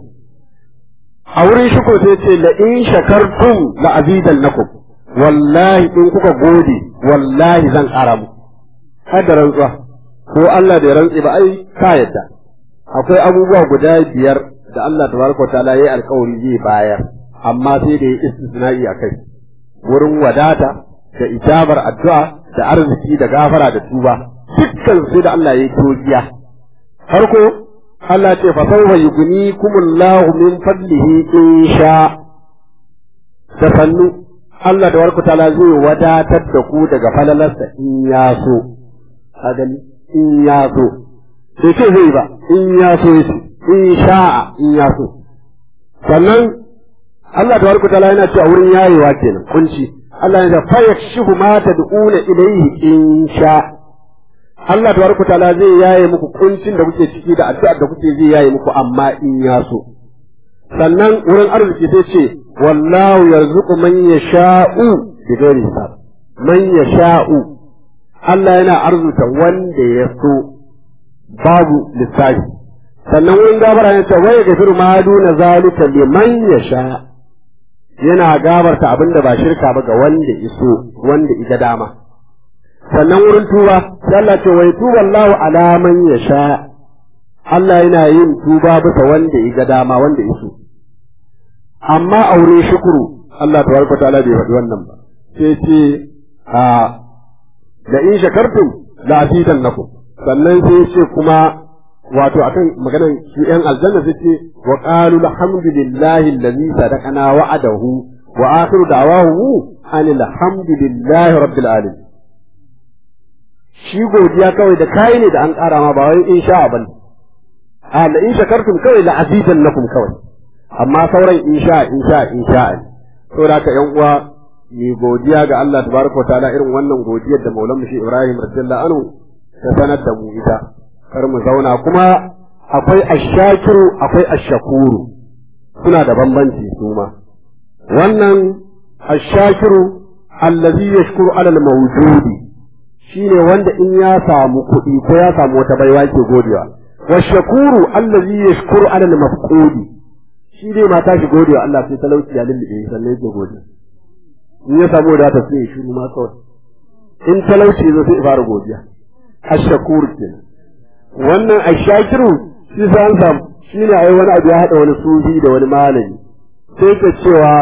a wurin shukuru sai ce la in shakartum la azidannakum wallahi in kuka gode wallahi zan ƙara muku kada rantsuwa ko Allah da ya rantse ba ai ka yadda akwai abubuwa guda biyar da Allah tabaraka ta'ala yayi alƙawari zai bayar amma sai da ya istisna'i akai wurin wadata da ijabar addu'a da arziki da gafara da tuba dukkan sai da Allah ya yi tojiya farko Allah ce fa sawfa yughnikumullahu min fadlihi in sha da sannu Allah da warku ta'ala zai wadatar da ku daga falalarsa in ya so ka gani in ya so sai ce zai ba in ya so yace in sha'a in ya so sannan Allah da warku ta'ala yana cewa wurin yayewa kenan kunci Allah ya fa yakshifu ma tad'una ilayhi in sha Allah tabaraka taala zai yaye muku kuncin da kuke ciki da addu'ar da kuke zai yaye muku amma in ya so sannan wurin arziki sai ce wallahu yarzuqu man yasha'u bi ghairi hisab man yasha'u Allah yana arzuta wanda ya so babu lissafi sannan wurin gabara ya ce wai gafiru ma duna zalika liman yasha yana gabarta abin da ba shirka ba ga wanda iso wanda ita dama sannan wurin tuba sai Allah ce wai tuba Allahu ala man yasha Allah yana yin tuba bisa wanda iga dama wanda iso amma aure shukuru Allah tabaraka ta'ala bai faɗi wannan ba sai ce a da in shakartum la azidannakum sannan sai ce kuma wato akan maganar su ‘yan aljanna su ce wa ƙalu alhamdulillahi allazi sadaqana wa'adahu wa akhiru da'wahu anil hamdulillahi rabbil alamin shi godiya kawai da kai ne da an ƙara ma ba wai in sha bane a la in shakartum kawai la azizan lakum kawai amma sauran in sha in sha in sha ne saboda haka ƴan uwa ni godiya ga Allah tabaraka wa ta'ala irin wannan godiyar da Maulana Shi Ibrahim radiyallahu anhu ta sanar da mu ita kar mu zauna kuma akwai ashakiru akwai ashakuru suna da bambanci su ma wannan ashakiru allazi yashkuru alal mawjudi shine wanda in ya samu kuɗi ko ya samu wata baiwa ke godewa wa shakuru allazi yashkuru alal mafqudi shi dai mata shi godewa Allah sai talauci ya lullube sannan yake gode in ya samu wadata sai ya shiru ma kawai in talauci zo sai ya fara godiya ashakur kenan wannan ashakiru shi sa an samu shi ne ai wani abu ya haɗa wani sufi da wani malami sai ka cewa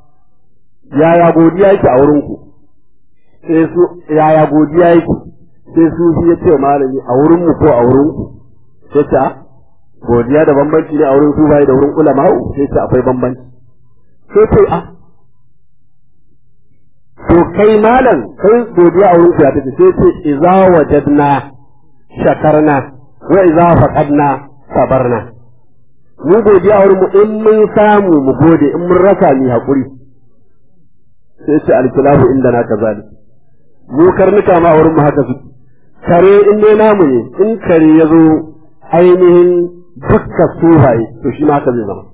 yaya godiya yake a wurin ku sai su yaya godiya yake sai sufi ya ce wa malami a wurin mu ko a wurin ku sai ta godiya da bambanci ne a wurin su bai da wurin ulama sai ta akwai bambanci sai ce a to kai malam kai godiya a wurin ku ya tace sai ce idza wajadna shakarna wa idza faqadna sabarna mu godiya wurin mu in mun samu mu gode in mun rasa ni hakuri sai ce alkilahu inda na kazalik mu karnuka ma wurin mu haka su kare in dai namu ne in kare ya zo ainihin dukkan suhaye to shi ma haka zai zama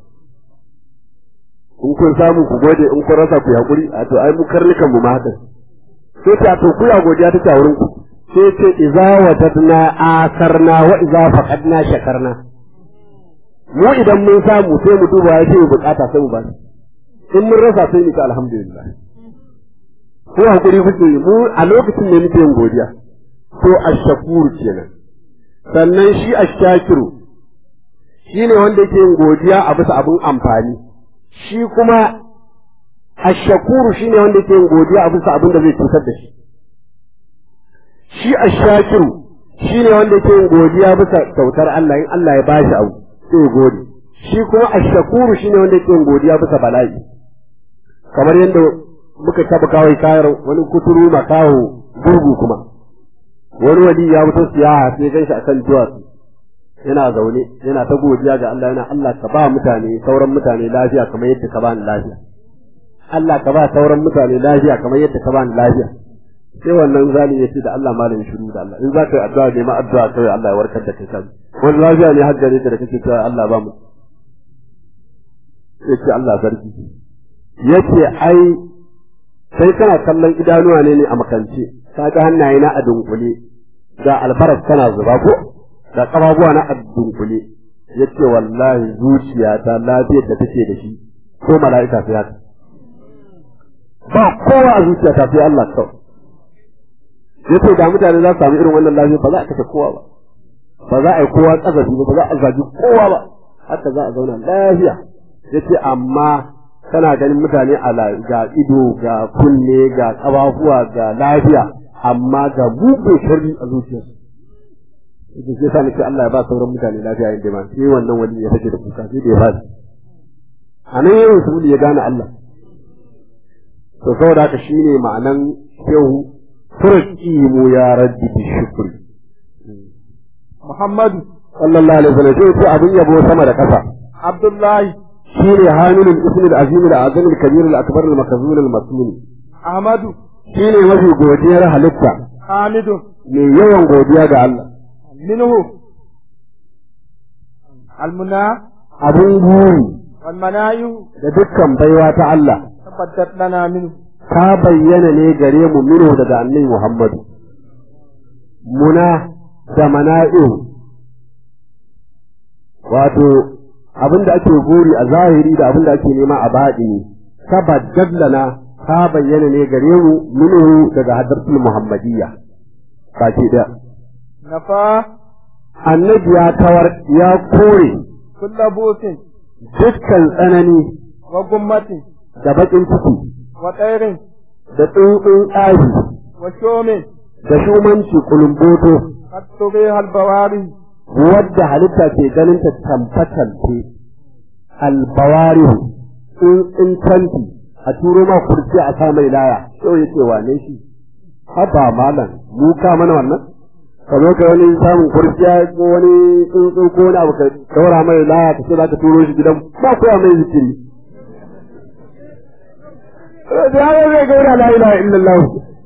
in kun samu ku gode in kun rasa ku hakuri a to ai mu karnukan mu ma haka sai ta to ku ya godiya take a wurin ku sai ce iza wajadna asarna wa iza faqadna shakarna mu idan mun samu sai mu duba ya ce bukata sai mu ba in mun rasa sai mu ta alhamdulillah ko hakuri kuke mu a lokacin ne muke yin godiya to ashakur kenan sannan shi ashakiru shine wanda yake yin godiya a bisa abin amfani shi kuma ashakuru shine wanda yake yin godiya a bisa abin da zai cutar da shi shi ashakiru shine wanda yake yin godiya bisa kyautar Allah in Allah ya bashi abu sai gode shi kuma ashakuru shine wanda yake yin godiya bisa bala'i kamar yadda muka taba kawai kayar wani kuturu makaho gurgu kuma wani wali ya fito siyaha sai gan shi akan duwatsu yana zaune yana ta godiya ga Allah yana Allah ka ba mutane sauran mutane lafiya kamar yadda ka ba ni lafiya Allah ka ba sauran mutane lafiya kamar yadda ka ba ni lafiya sai wannan zali ya ce da Allah malamin shiru da Allah in za ka yi addu'a ne ma addu'a kawai Allah ya warkar da kai kan wani lafiya ne har gare ka da kake cewa Allah ba mu yace Allah sarki yace ai sai kana kallon idanuwa ne ne a makance ka ga hannaye na a dunkule ga albaras kana zuba ko da kafafuwa na a dunkule yace wallahi zuciyata lafiyar da take da shi ko mala'ika sai haka ba kowa a zuciyata sai Allah kawai yace da mutane za su samu irin wannan lafiya ba za a kashe kowa ba ba za a yi kowa kazafi ba ba za a zagi kowa ba haka za a zauna lafiya yace amma kana ganin mutane a ga ido ga kunne ga kafafuwa ga lafiya amma ga buɗe sharri a zuciyarsu da ke sa nake Allah ya ba sauran mutane lafiya yin ma sai wannan wani ya take da kuka sai da ya fadi a nan yawan su ya gane Allah to saboda haka shine ma'anan shehu turqimu ya rabbi bi shukri
Muhammadu
sallallahu alaihi wasallam sai abin yabo sama da kasa
Abdullahi
shine hamilul ismi al-azim al-azim al-kabir al-akbar al-makzul al-masmun
Ahmadu
shine mafi godiyar halitta
Hamidu
mai yawan godiya ga Allah
minhu almuna
abun guri
wal manayu
da dukkan baiwa ta Allah
tabbatat lana minhu
ta bayyana ne gare mu mino daga annabi Muhammadu muna da mana'i'u wato abin da ake gori a zahiri da abin da ake nema a baɗini tabbatat lana ta bayyana ne gare mu mino daga hadartul muhammadiyya baki da
nafa
annabi ya kawar ya kore
kulla busin
dukkan tsanani
wa gummatin
da bakin ciki
wa tsairin
da tsuntsun tsari
wa shomin
da shumanci kulumboto
qad tubiha al-bawari
wadda halitta ke ganin ta tamfatamfe albawarihu tsuntsun tanti a turo ma kurci a sa mai laya yau ya ce wane shi haba malam mu ka mana wannan ka zo ka wani samun kurciya ko wani tsuntsu ko wani abu ka daura mai laya ka ce za ka turo shi gidan ba koya mai zikiri da ya zai gaura la ilaha illallah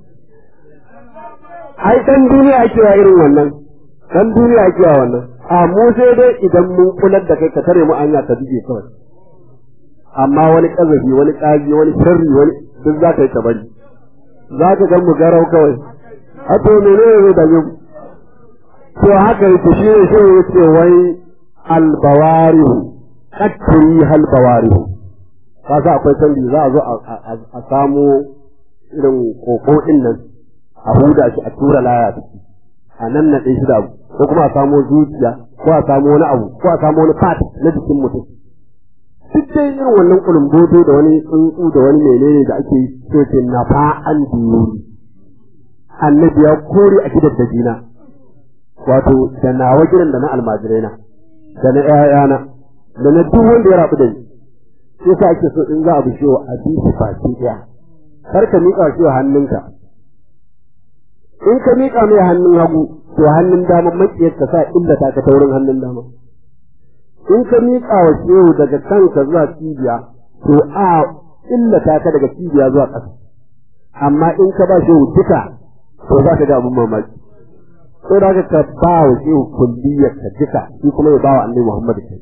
ai dan duniya ake wa irin wannan dan duniya ake wa wannan a mu sai dai idan mun kular da kai ka tare mu anya ta dige kawai amma wani kazafi wani kaji wani sharri wani duk za ka yi ta bari za ka gan mu garau kawai a to menene zai dame mu to haka yake shi ne shi ya ce wai albawarihu katturi halbawarihu ka sa akwai canji za a zo a samo irin koko din nan a huda shi a tura laya ciki a nan na shi da abu ko kuma a samo zuciya ko a samo wani abu ko a samo wani part na jikin mutum duk dai irin wannan kulumboto da wani tsuntsu da wani menene da ake yi sai ce na fa'an diyuri annabi ya kore a gidan da jina wato da nawa gidan da na almajirai na da na ƴaƴana da na duk wanda ya rabu da ni sai sa ake so in za a bishe wa a bi baki ɗaya kar ka miƙa shi wa hannunka in ka miƙa mai hannun hagu to hannun dama makiyar ka sa inda ta ka taurin hannun dama in ka miƙa wa shehu daga kanka zuwa cibiya to a illata ka daga cibiya zuwa ƙasa amma in ka ba shehu duka to za ka ga abin mamaki ko da ka ba wa shehu kulliyar ka duka shi kuma ya ba wa annabi Muhammad kai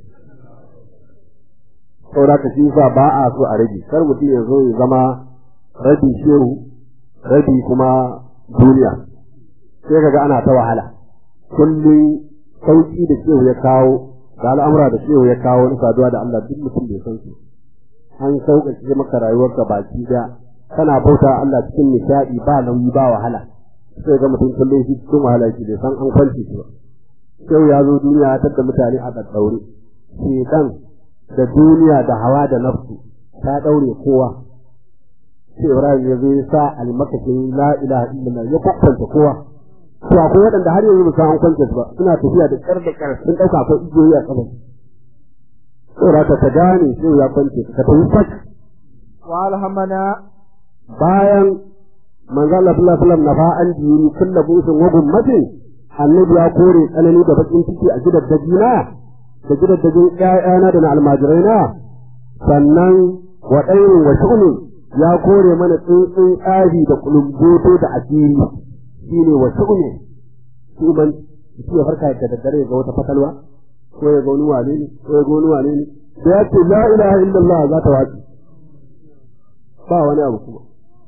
saboda ka shi sa ba a so a rage kar mutum ya zo ya zama rabi shehu rabi kuma duniya sai kaga ana ta wahala kullum sauki da shehu ya kawo da al'amura da shehu ya kawo na saduwa da Allah duk mutum bai san su an sauƙaƙe maka rayuwarka baki da kana bauta Allah cikin nishaɗi ba nauyi ba wahala sai ga mutum kullum shi cikin wahala shi bai san an kwance shi ba shehu ya zo duniya ya tadda mutane a ɗaɗɗaure shedan da duniya da hawa da nafsu ta ɗaure kowa sai Ibrahim ya zo ya sa almakashin la ilaha illallah ya kwakwanta kowa to akwai waɗanda har yanzu ba san an kwance su ba suna tafiya da ƙar da ƙar sun ɗauka akwai igiyoyi a ƙafa saboda ka ta gane sai ya kwance ka tafi fak
وألهمنا
bayan manzo Allah sallallahu alaihi wasallam nafa an dini kullu busun wa gummatin annabi ya kore tsanani da bakin ciki a gidan dajina da gidan dajin ƴaƴana da na almajiraina sannan wa ɗairin wa shu'uni ya kore mana tsuntsun tsari da kulumboto da asiri shine wa shu'uni shi man shi ya farka da daddare ga wata fatalwa ko ya ga wani wane ne ko ya ga wani wane ne da ya ce la ilaha illallah za ta wace ba wani abu kuma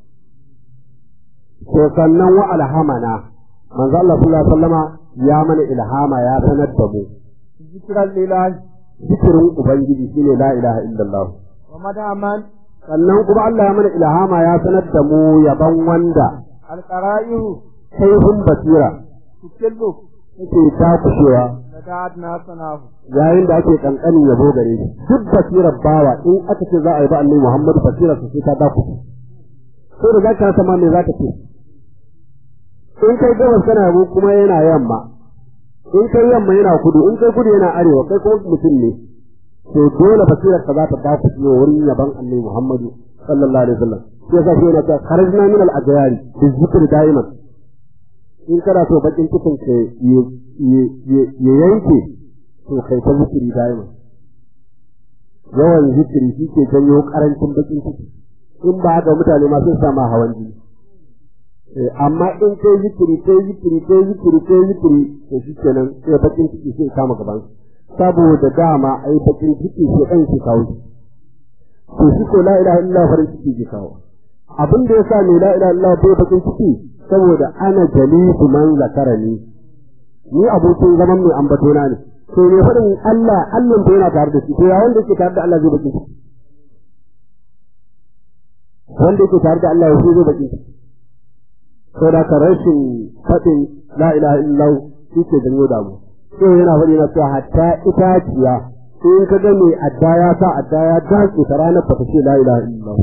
to sannan wa alhamana manzo Allah sallallahu alaihi wasallama ya mana ilhama ya sanar da mu
ذكرا لله
zikirin ubangiji shine la ilaha illallah
ومدى من
sannan kuma Allah ya mana ilhama ya sanar da mu yaban wanda
القرائه
kaifin basira
تكل
yake takushewa
لدعتنا صناه
yayin da ake kankanin yabo gare shi duk basirar bawa in aka ce za a yi ba annabi Muhammad basirar sa sai ta dakushe sai da zaka rasa ma me zaka ce in kai gabas kana yabo kuma yana yamma in kai yamma yana kudu in kai kudu yana arewa kai kuma mutum ne to dole basirar ka za ta dakushe wurin yaban annabi Muhammad sallallahu alaihi wasallam sai yasa shi yana cewa kharajna min al-ajyari bi zikri da'iman in kana so bakin cikin ka ya yanke to kai ta zikiri daima yawan zikiri shi ke janyo karancin bakin ciki in ba haka mutane ma sun sama hawan jini Eh, amma in kai zikiri kai zikiri kai zikiri kai zikiri to shi kenan sai bakin ciki sai kama gaban saboda dama ai bakin ciki sai kan shi kawo shi to shi ko la ilaha illallah farin ciki ke kawo abin da yasa ne la ilaha illallah bai bakin ciki saboda ana jalisu man zakarani ni abokin zaman mai ambatona ne to ne faɗin Allah Allah da yana tare da shi to ya wanda yake tare da Allah zai bakin ciki wanda yake tare da Allah ya zai bakin ciki to da ka rashin faɗin la ilaha illallah shi ke janyo damu to yana faɗi na cewa hatta itaciya in ka ga mai adda ya sa adda ya dace ta ranar ba ta ce la ilaha illallah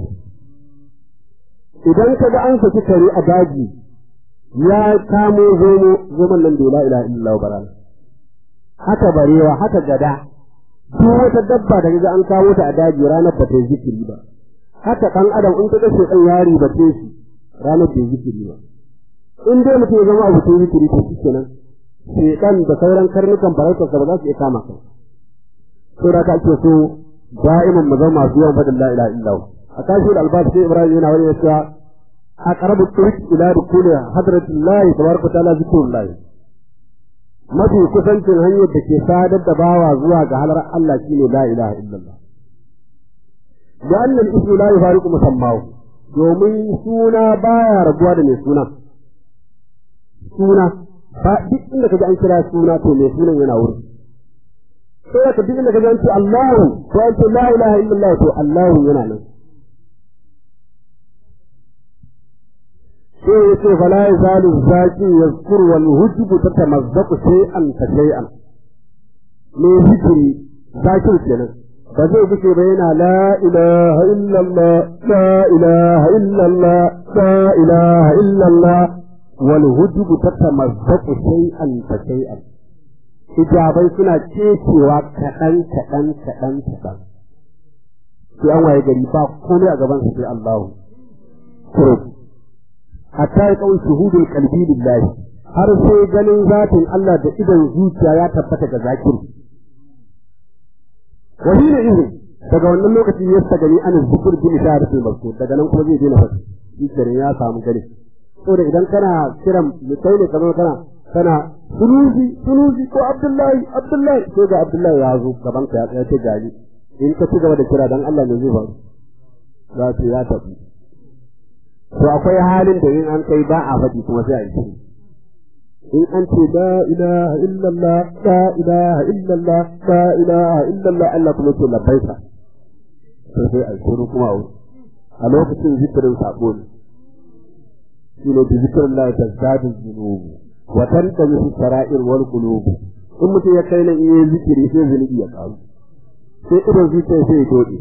idan ka ga an saki kare a daji ya kamo zomo zomon nan da la ilaha illallah barana haka barewa haka gada duk wata dabba da ga an kawo ta a daji ranar ba ta yi zikiri ba haka dan adam in kaga sai dan yari ba ce shi ranar bai zikiri ba in dai mutum ya zama abu ta zikiri to shi kenan shedan da sauran karnukan farautarsa ba za su iya kama kai to da ka ake so da'iman mu zama masu yawan fadin la ilaha illallah a kashi da albas sai ibrahim yana wani ya cewa aqrabu turik ila dukuli hadratillahi tabaraka ta'ala zikrullah mafi kusancin hanyar da ke sadar da bawa zuwa ga halar Allah shine la ilaha illallah da annal ismu la yufariqu musammahu domin suna baya rabuwa da mai suna suna ba duk inda kaji an kira suna to mai sunan yana wuri sai ka duk inda kaji an ce Allahu to an ce la ilaha illallah to Allahu yana nan sai ya ce fala ya zalu zaki yazkur wal hujbu tatamazzaqu shay'an fa shay'an me zikiri zakir kenan ba zai fice ba yana la ilaha illallah la ilaha illallah la ilaha illallah wal hujbu tatamazzaqu shay'an fa shay'an hijabai suna cecewa kaɗan kaɗan kaɗan kaɗan sai an waye gari ba komai a gaban su sai Allahu kurub hatta ya kawai shuhudul qalbi lillahi har sai ganin zatin Allah da idan zuciya ya tabbata ga zakir wa hina izin daga wannan lokaci ya sa gani an zikur bi isharatul mazkur daga nan kuma zai daina fata shi kenan ya samu gani saboda idan kana kiran mutai ne kamar kana kana sunusi sunusi ko abdullahi abdullahi sai ga abdullahi ya zo gaban ka ya tsaya ce gani in ka ci gaba da kira dan Allah ne zai faru za ta ya tafi to akwai halin da in an kai ba a faɗi kuma sai a yi shiru in an ce la ilaha illallah la ilaha illallah la ilaha illallah Allah kuma ce labbaika to sai a yi shiru kuma a wuri a lokacin zikirin sako ne shi ne da zikirin la ta zadu zunubu wa tantami fi sara'ir wal qulub in mutum ya kai nan in yi zikiri sai zunubi ya karu sai idan zuciya sai ya dode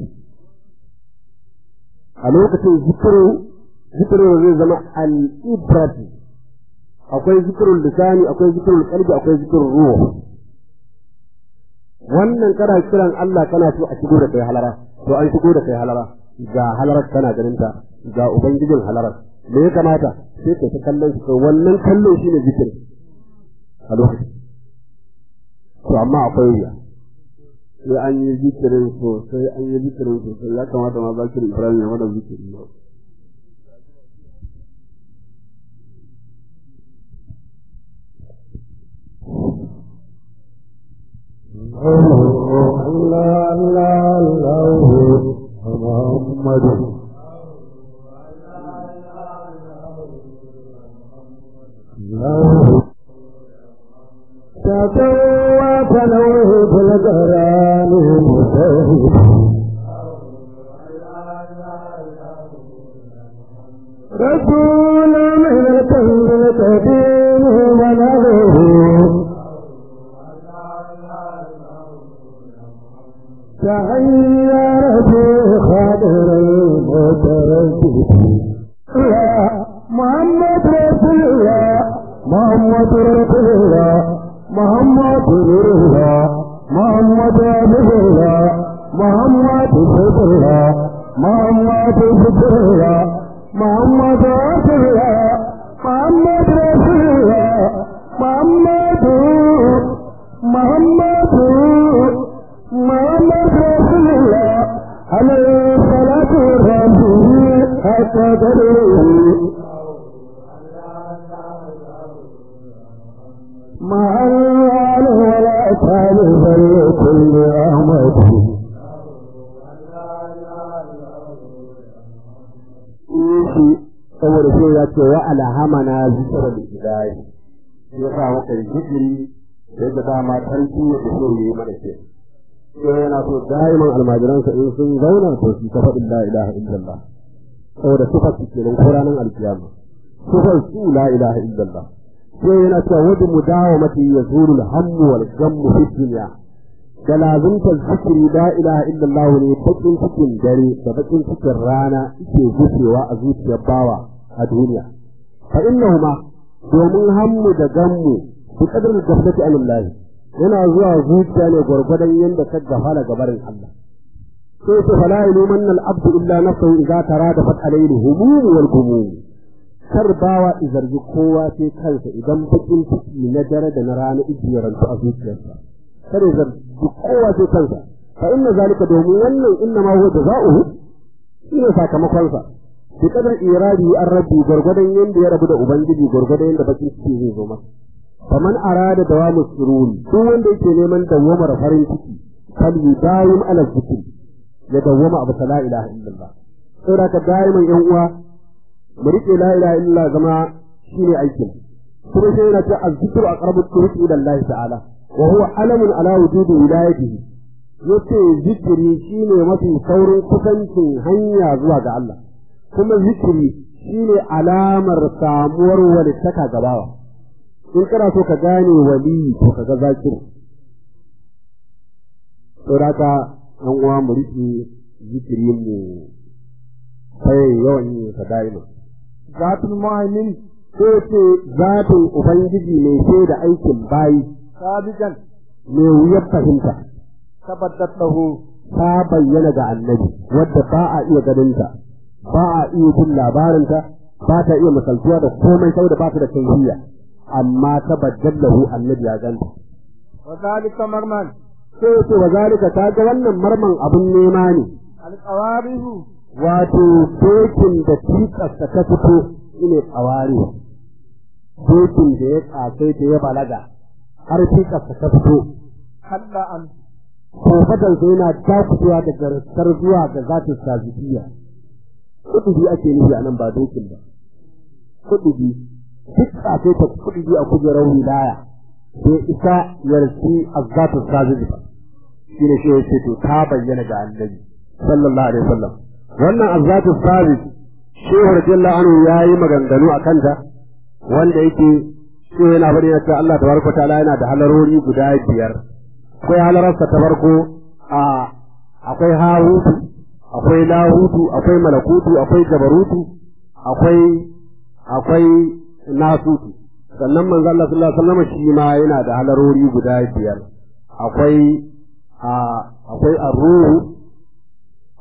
a lokacin zikirin zikirin zai zama al'ibrati akwai zikirin lisani akwai zikirin kalbi akwai zikirin ruwa wannan kana kiran Allah kana so a shigo da kai halara to an shigo da kai halara ga halarar kana ganin ta ga ubangijin halarar me ya kamata sai ka ta kallon shi wannan kallon shi ne zikiri a lokacin to amma akwai wuya sai an yi zikirin sosai an yi zikirin sosai ya kamata ma zakir ibrahim ya mana zikiri ne Allah Allah Allah Muhammadu تطوف له في القرآن مجتهد رسول من الكون القديم ونظره تغير في خاطر المتردد يا محمد رسول الله محمد رسول الله محمد نور الله محمد عبد الله محمد سيد الله محمد ذكر الله محمد رسول الله محمد رسول الله محمد محمد محمد رسول الله عليه الصلاة والسلام حتى تدري مع الوال ولا تالف لكل أحمد saboda sai ya ce wa alhamana zikra da ilahi ya sa maka zikiri yadda dama tarki ya so yi mana ce sai yana so daiman almajiransa in sun zauna to su ta faɗin la ilaha illallah saboda sifar su kenan ko ranar alkiyama sifar su la ilaha illallah sai yana cewa wadda mu dawo mata ya zuru hammu wal gammu fi dunya da lazimtar zikiri la ilaha illallah ne bakin cikin dare da bakin cikin rana ke gushewa a zuciyar bawa a duniya fa innahuma domin hammu da gammu bi qadar gaflati anillahi yana zuwa zuciya ne gwargwadon yadda ka gafala gabarin Allah sai ta fala iluman al-abdu illa nafsuhu idza tarada fat alayhi humum wal gumum kar bawa izargi kowa sai kansa idan bakin ciki na dare da na rana ijiyarantu a zuciyarsa kar ya zargi kowa sai kansa fa inna zalika domin wannan inna ma huwa jazaohu shine sakamakon sa bi kadar iradi an rabbi gurgudan yanda ya rabu da ubangiji gurgudan yanda bakin ciki zai zo masa faman arada dawamu sururi duk wanda yake neman dawamar farin ciki fal yudawim ala zikri ya dawama abu la ilaha illallah saboda ka daiman yan uwa mu rike la ilaha illallah zama shine aikin kuma sai yana ce azzikru aqrabu turuq ila Allah ta'ala wa huwa alamun ala wujudi wilayatihi yace zikiri shine mafi saurin kusancin hanya zuwa ga Allah kuma zikiri shine alamar samuwar walittaka gabawa in kana so ka gane wali to ka ga zakir saboda an uwa mu rike zikirin mu sai yawan yin sa daima
zatul mu'min
ko ce zatin ubangiji mai sai da aikin bayi
sabiqan
mai wuyar fahimta
tabaddat lahu
ta bayyana ga annabi wadda ba a iya ganinta ba a iya jin labarinta ba ta iya misaltuwa da komai saboda ba ta da kaifiya amma ta baddallahu annabi ya ganta
wa zalika marman
sai ce wa zalika ta ga wannan marman abun nema ne
alqawarihu
wato dokin da tikarsa ta fito shine tsawari dokin da ya kasai ta ya balaga har tikarsa ta fito
halla an
kofatan sai yana dakutewa da garkar zuwa ga zatin sazibiya kudubi ake nufi a nan ba dokin ba kudubi duk kasai ta kudubi a kujerar wilaya sai isa yarsi azzatin sazibi shine shi ya ce to ta bayyana ga annabi sallallahu alaihi wasallam wannan azzatu sabit shehu radiyallahu anhu yayi maganganu a kanta wanda yake shi yana faɗi na cewa Allah tabaraka ta'ala yana da halarori guda biyar akwai halararsa ta farko a akwai hahutu akwai lahutu akwai malakutu akwai jabarutu akwai akwai nasutu sannan manzo Allah sallallahu alaihi wasallam shi ma yana da halarori guda biyar akwai a akwai arruhu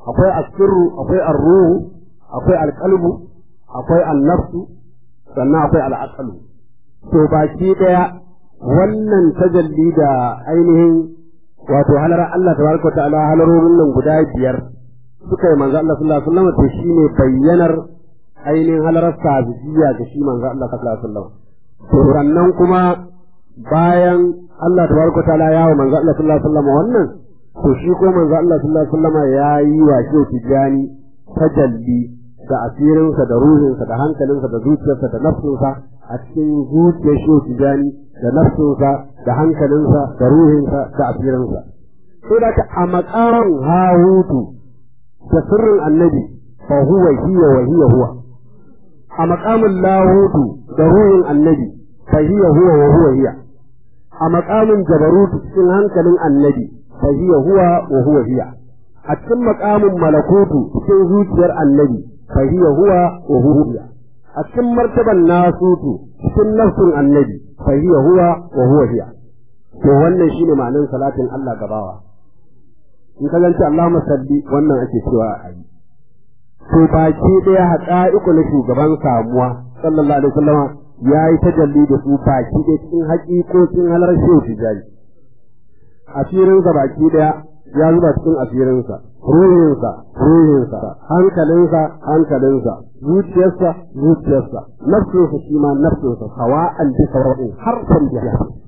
akwai asirru akwai arruhu akwai alqalbu akwai annafsu sannan akwai al'aqlu to baki daya wannan tajalli da ainihin wato halar Allah tabaraka ta'ala halarorin nan guda biyar suka yi manzo Allah sallallahu alaihi wasallam to shine bayyanar ainihin halarar sabiyya ga shi manzo Allah sallallahu alaihi wasallam to sannan kuma bayan Allah tabaraka ta'ala ya wa manzo Allah sallallahu alaihi wasallam wannan to shi ko manzo Allah sallallahu alaihi wasallam ya yi wa shi tijani tajalli da asirinsa da ruhinsa da hankalinsa da zuciyarsa da nafsinsa a cikin zuciyar shi tijani da nafsinsa da hankalinsa da ruhinsa da asirinsa sai da a makaran hahutu da sirrin annabi fa huwa hiya wa hiya huwa a makamin lahutu da ruhin annabi fa hiya huwa wa huwa hiya a makamin jabarutu cikin hankalin annabi fa hiya huwa wa huwa hiya a cikin makamin malakutu cikin zuciyar annabi fa hiya huwa wa huwa hiya a cikin martaban nasutu cikin nafsin annabi fa hiya huwa wa huwa hiya to wannan shine ma'anar salatin Allah gabawa in ka zance Allahumma salli wannan ake cewa a yi to baki daya haƙa'iku na shugaban samuwa sallallahu alaihi wasallama ya yi tajalli da su baki ɗaya cikin haƙiƙocin halar shehu tijari asirinsa baki ɗaya ya zuba cikin asirinsa ruhinsa ruhinsa hankalinsa hankalinsa zuciyarsa zuciyarsa nafsinsa shi ma nafsinsa sawa'an bi sawa'in harfan bi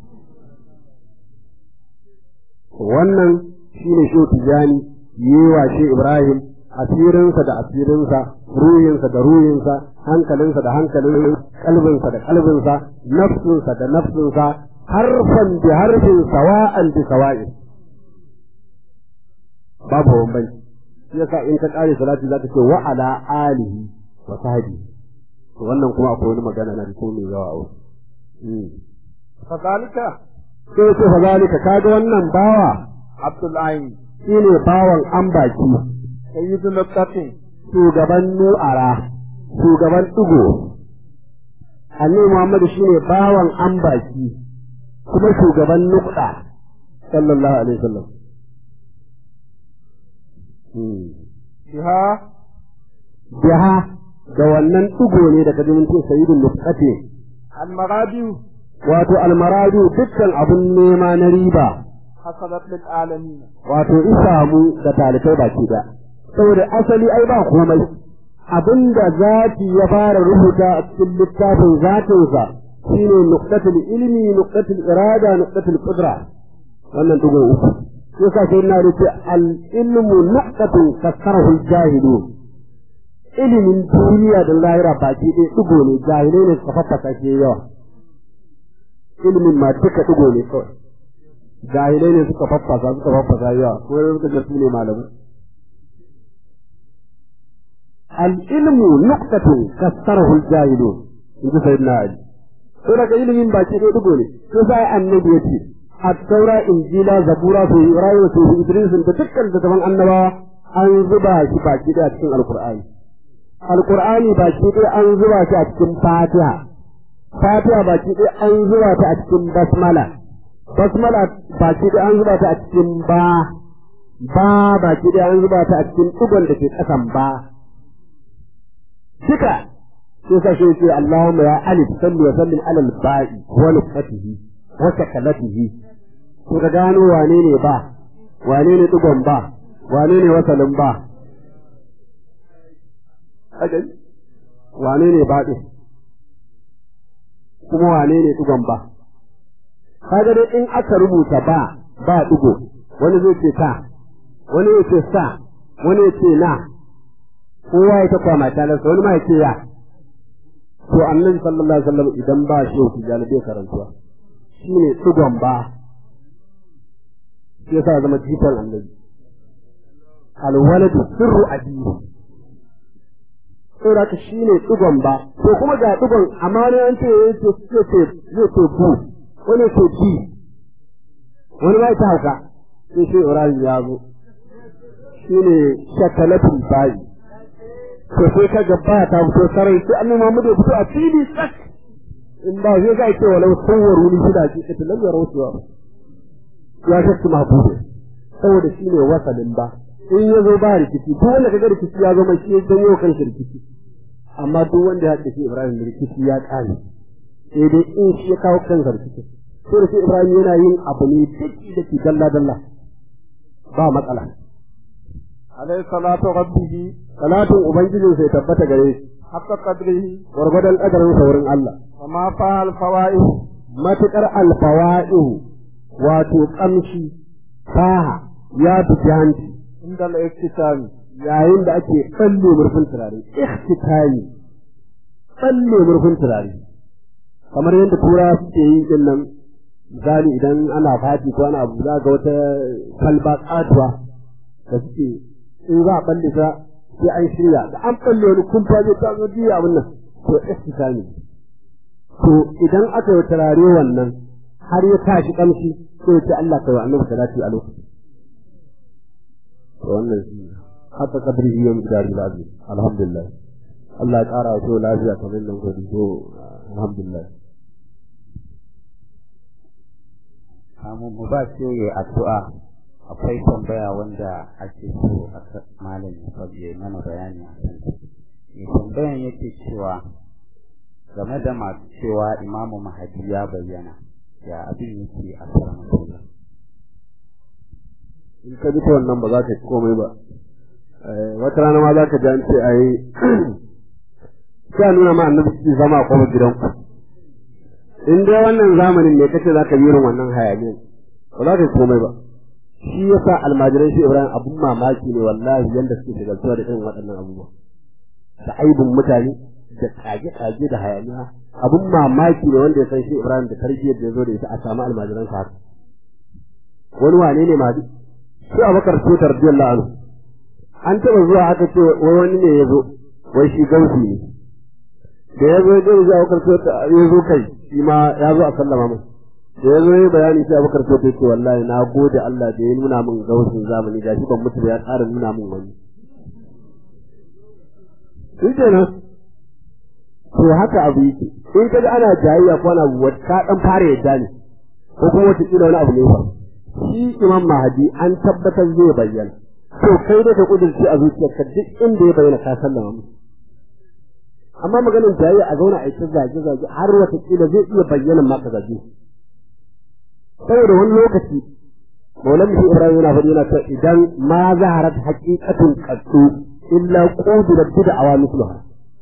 wannan shine shehu tijani yewa shi ibrahim asirinsa da asirinsa ruhinsa da ruhinsa hankalinsa da hankalin kalbinsa da kalbinsa nafsinsa da nafsinsa harfan bi harfin sawa'an bi sawa'in babu bambanci shi yasa in ka kare salati zaka ce wa ala alihi wa sahbihi to wannan kuma akwai wani magana na ko mai yawa a
fadalika
sai ce fadalika kaga wannan bawa
abdullahi
shine bawan ambaki
sayyidu nuqatin
shugaban nu'ara shugaban ɗigo annabi Muhammadu shine bawan ambaki kuma shugaban nuqda sallallahu alaihi wasallam
biha
biha da wannan ɗigo ne daga jimin ce sayyidun nuqati
almaradi
wato almaradu dukkan abun nema na riba
hasalat lil alamin
wato isamu da talibai baki da saboda asali ai ba komai abinda zati ya fara rubuta a cikin littafin zatinsa shine nuqtatul ilmi nuqtatul irada nuqtatul qudra wannan dugo uku yasa sai na rufe al ilmu nuqtatun kasarahu jahilu ilimin duniya da lahira baki ɗaya dugo ne jahilai ne suka faffasa ke yawa ilimin ma duka dugo ne kawai jahilai ne suka faffasa suka faffasa yawa ko suka ga su ne malamai العلم نقطة كسره الجاهلون in ji sayyidina Ali to daga ilimin baki ɗaya dugo ne to sai annabi yace at-taura injila zabura su ibrahim su idris da dukkan daban annabawa an zuba shi baki ɗaya cikin alqur'ani alqur'ani baki ɗaya an zuba shi a cikin fatiha fatiha baki ɗaya an zuba ta a cikin basmala basmala baki ɗaya an zuba ta a cikin ba ba baki ɗaya an zuba ta a cikin dugon da ke ƙasan ba duka sai sa shi ce Allahumma ya alif salli wa sallim ala al-ba'i wa nufatihi wa sakalatihi to ka gano wane ne ba wane ne dugon ba wane ne wasalin ba wane ne ba din kuma wane ne dugon ba kaga dai in aka rubuta ba ba dugo wani zai ce ta wani ya ce sa wani ya ce na kowa ya ta kwama talarsa wani ma ya ce ya to annabi sallallahu alaihi wasallam idan ba shi yau tijani bai karantuwa shine tsugon ba shi yasa zama jikan annabi alwaladu sirru abihi saboda shine tsugon ba to kuma ga tsugon amma ne an ce yace ce ce zai ce bu wani ce bi wani ma ta hauka sai shi Ibrahim ya zo shine shakalatul bayi to sai ka ga ba ta fito sarai sai annabi Muhammad ya fito a fili sak in ba zai ga ce walau sawwaru ni shi da shi ta lam yaro cewa ya shakki mahbubu saboda shine wasalin ba in ya zo ba rikici duk wanda kaga rikici ya zo mai shi dan yau kan shi rikici amma duk wanda ya haɗa shi Ibrahim rikici ya ƙare sai dai in shi ya kawo kansa rikici sai da shi Ibrahim yana yin abu ne duk da ke dalla dalla ba matsala
عليه صلاة ربه
salatin ubangijin sai tabbata gare shi
حق قدره
gwargwadon ƙadarin saurin Allah
وما فيها الفوائد
matuƙar alfawa'ihu wato ƙamshi faha ya fi hanci
عند الافتتان
yayin da ake tsalle murfin turare ikhtitani tsalle murfin turare kamar yadda tura suke yi din nan misali idan ana fati ko ana abu za ga wata kalba katuwa da suke in za a balle ta sai an shirya da an balle wani kumfa zai ta zo biya abin nan to ikhtitani to idan aka yi turare wannan har ya tashi kamshi sai ya ce Allah ka wa annabi salati a lokacin to wannan shi ne haka kadrihi yau dari lazi alhamdulillah Allah ya kara wa lafiya kamar nan godi to alhamdulillah
kamun mu ba ce ya addu'a akwai tambaya wanda ake so a malam ya mana bayani a kan mai tambayan yake cewa game da masu cewa imamu mahadi ya bayyana ya abin yake a karamar
in ka ji ta wannan ba za ka ci komai ba wata rana ma za ka ji an ce a yi sai a nuna ma annabi su zama a kofar gidanku in dai wannan zamanin ne kace za ka yi irin wannan hayaniyan ba za ka yi komai ba shi yasa almajiran shi ibrahim abun mamaki ne wallahi yanda suke shigaltuwa da irin waɗannan abubuwa da aibin mutane da kage-kage da hayaniya abun mamaki ne wanda ya san shi ibrahim da tarbiyyar da ya zo da ita a samu almajiran sa haka wani wane ne mahadi sai abakar tutar radiyallahu anhu an taɓa zuwa aka ce wai wani ne ya zo wai shi gausi ne da ya zo ya zuwa abakar tutar ya zo kai shi ma ya zo a sallama mai da ya zo ya bayani sai abakar tutar ya ce wallahi na gode Allah da ya nuna min gausin zamani gashi ban mutu ba ya ƙara nuna min wani shi kenan to haka abu yake in kaga ana jayayya ko ana ka dan fara yadda ne ko kuma wata kila wani abu ne ba shi imam mahadi an tabbatar zai bayyana to kai da ka kudurci a zuciyarka duk inda ya bayyana ka sallama musu amma maganin jayayya a zauna a yi ta zage zage har wata kila zai iya bayyana ma ka zage saboda wani lokaci maulan mutum ibrahim yana faɗi yana cewa idan ma zaharat haqiqatun qattu illa qudirat bid'a mithluha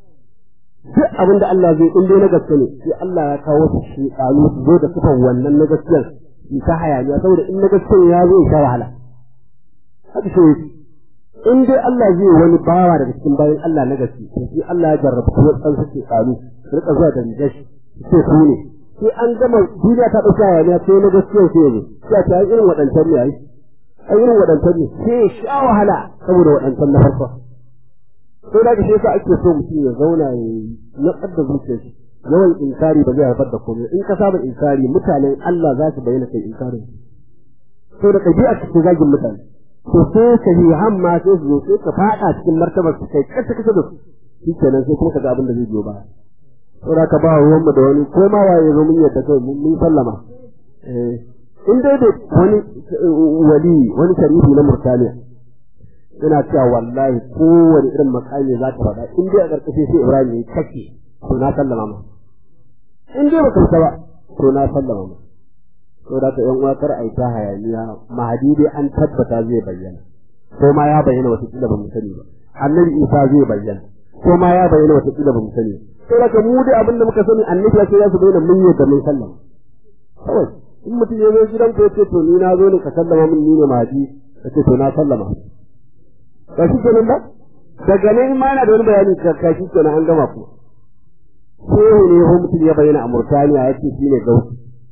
duk abinda Allah zai in dai na gaske ne sai Allah ya kawo su shi su zo da sifan wannan na gaskiyar yi ta hayaniya saboda in na gaskiyar ya zo ya sha wahala haka shi in dai Allah zai wani bawa daga cikin bayan Allah na gaske to sai Allah ya jarrabu kuma tsan suke kalu su rika zuwa da rigar shi sai su ne sai an gama duniya ta dauka hayaniya sai na gaskiyar sai ya zo sai ta irin waɗancan ne ai ai irin waɗancan ne sai ya sha wahala saboda waɗancan na farko sai da shi yasa ake so mutum ya zauna ya natsar da zuciyar shi yawan inkari ba zai haifar da komai in ka saba inkari mutanen Allah za su bayyana kai inkarin to da kabi'a cikin zagin mutane to sai ka yi hamma sai su zo sai ka fada cikin martabar su kai kasa kasa da su shi kenan sai kuma ka ga abin da zai biyo ba to da ka ba ruwan mu da wani ko ma waye zo mun yadda kai mun sallama eh in dai da wani wali wani sharifi na Murtaniya ina cewa wallahi kowane irin makami za ta faɗa in dai a ƙarƙashin sai Ibrahim ya kake to na sallama ma in dai baka fita ba to na sallama ma to da ka yan uwa kar ai ta hayaniya mahadi dai an tabbata zai bayyana ko ma ya bayyana wata kila ba mu sani ba annabi Isa zai bayyana ko ma ya bayyana wata kila ba mu sani to da ka mu dai abin da muka sani annabi ya ce ya su bayyana mun yadda mun sallama kawai in mutum ya zo gidan ka ya ce to ni na zo ne ka sallama min ni ne mahadi ka ce to na sallama ka shi kenan ba daga nan ma yana da wani bayani ka shi kenan an gama ku shehu ne ko mutum ya bayyana a Murtaniya ya ce shine gausi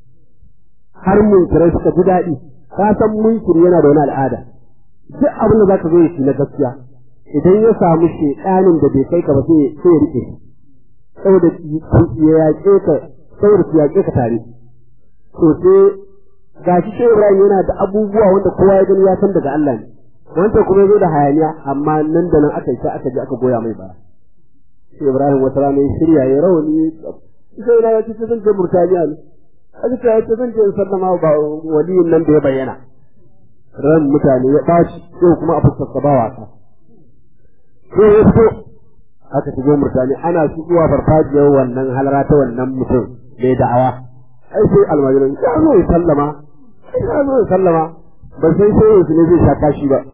har munkirai suka ji daɗi ka san munkiri yana da wani al'ada duk abin da za ka zo shi na gaskiya idan ya samu shekanin da bai kai ka ba sai sai ya rike saboda ya yaƙe ka saboda su yaƙe ka tare to sai gashi shehu Ibrahim yana da abubuwa wanda kowa ya gani ya san daga Allah ne wancan kuma ya zo da hayaniya amma nan da nan aka yi aka je aka goya mai baya sai Ibrahim wata rana ya shirya ya rawani sai na yace zan je Murtaniya ne aka ce yace zan je in sallama ba waliyin nan da ya bayyana ran mutane ya ɓaci yau kuma a fuskar ba wasa sai ya fito aka shigo murtani ana shigowa farfajiyar wannan halara ta wannan mutum mai da'awa ai sai almajiran ya zo ya sallama ya zo ya sallama ba sai sai yanzu ne zai sha kashi ba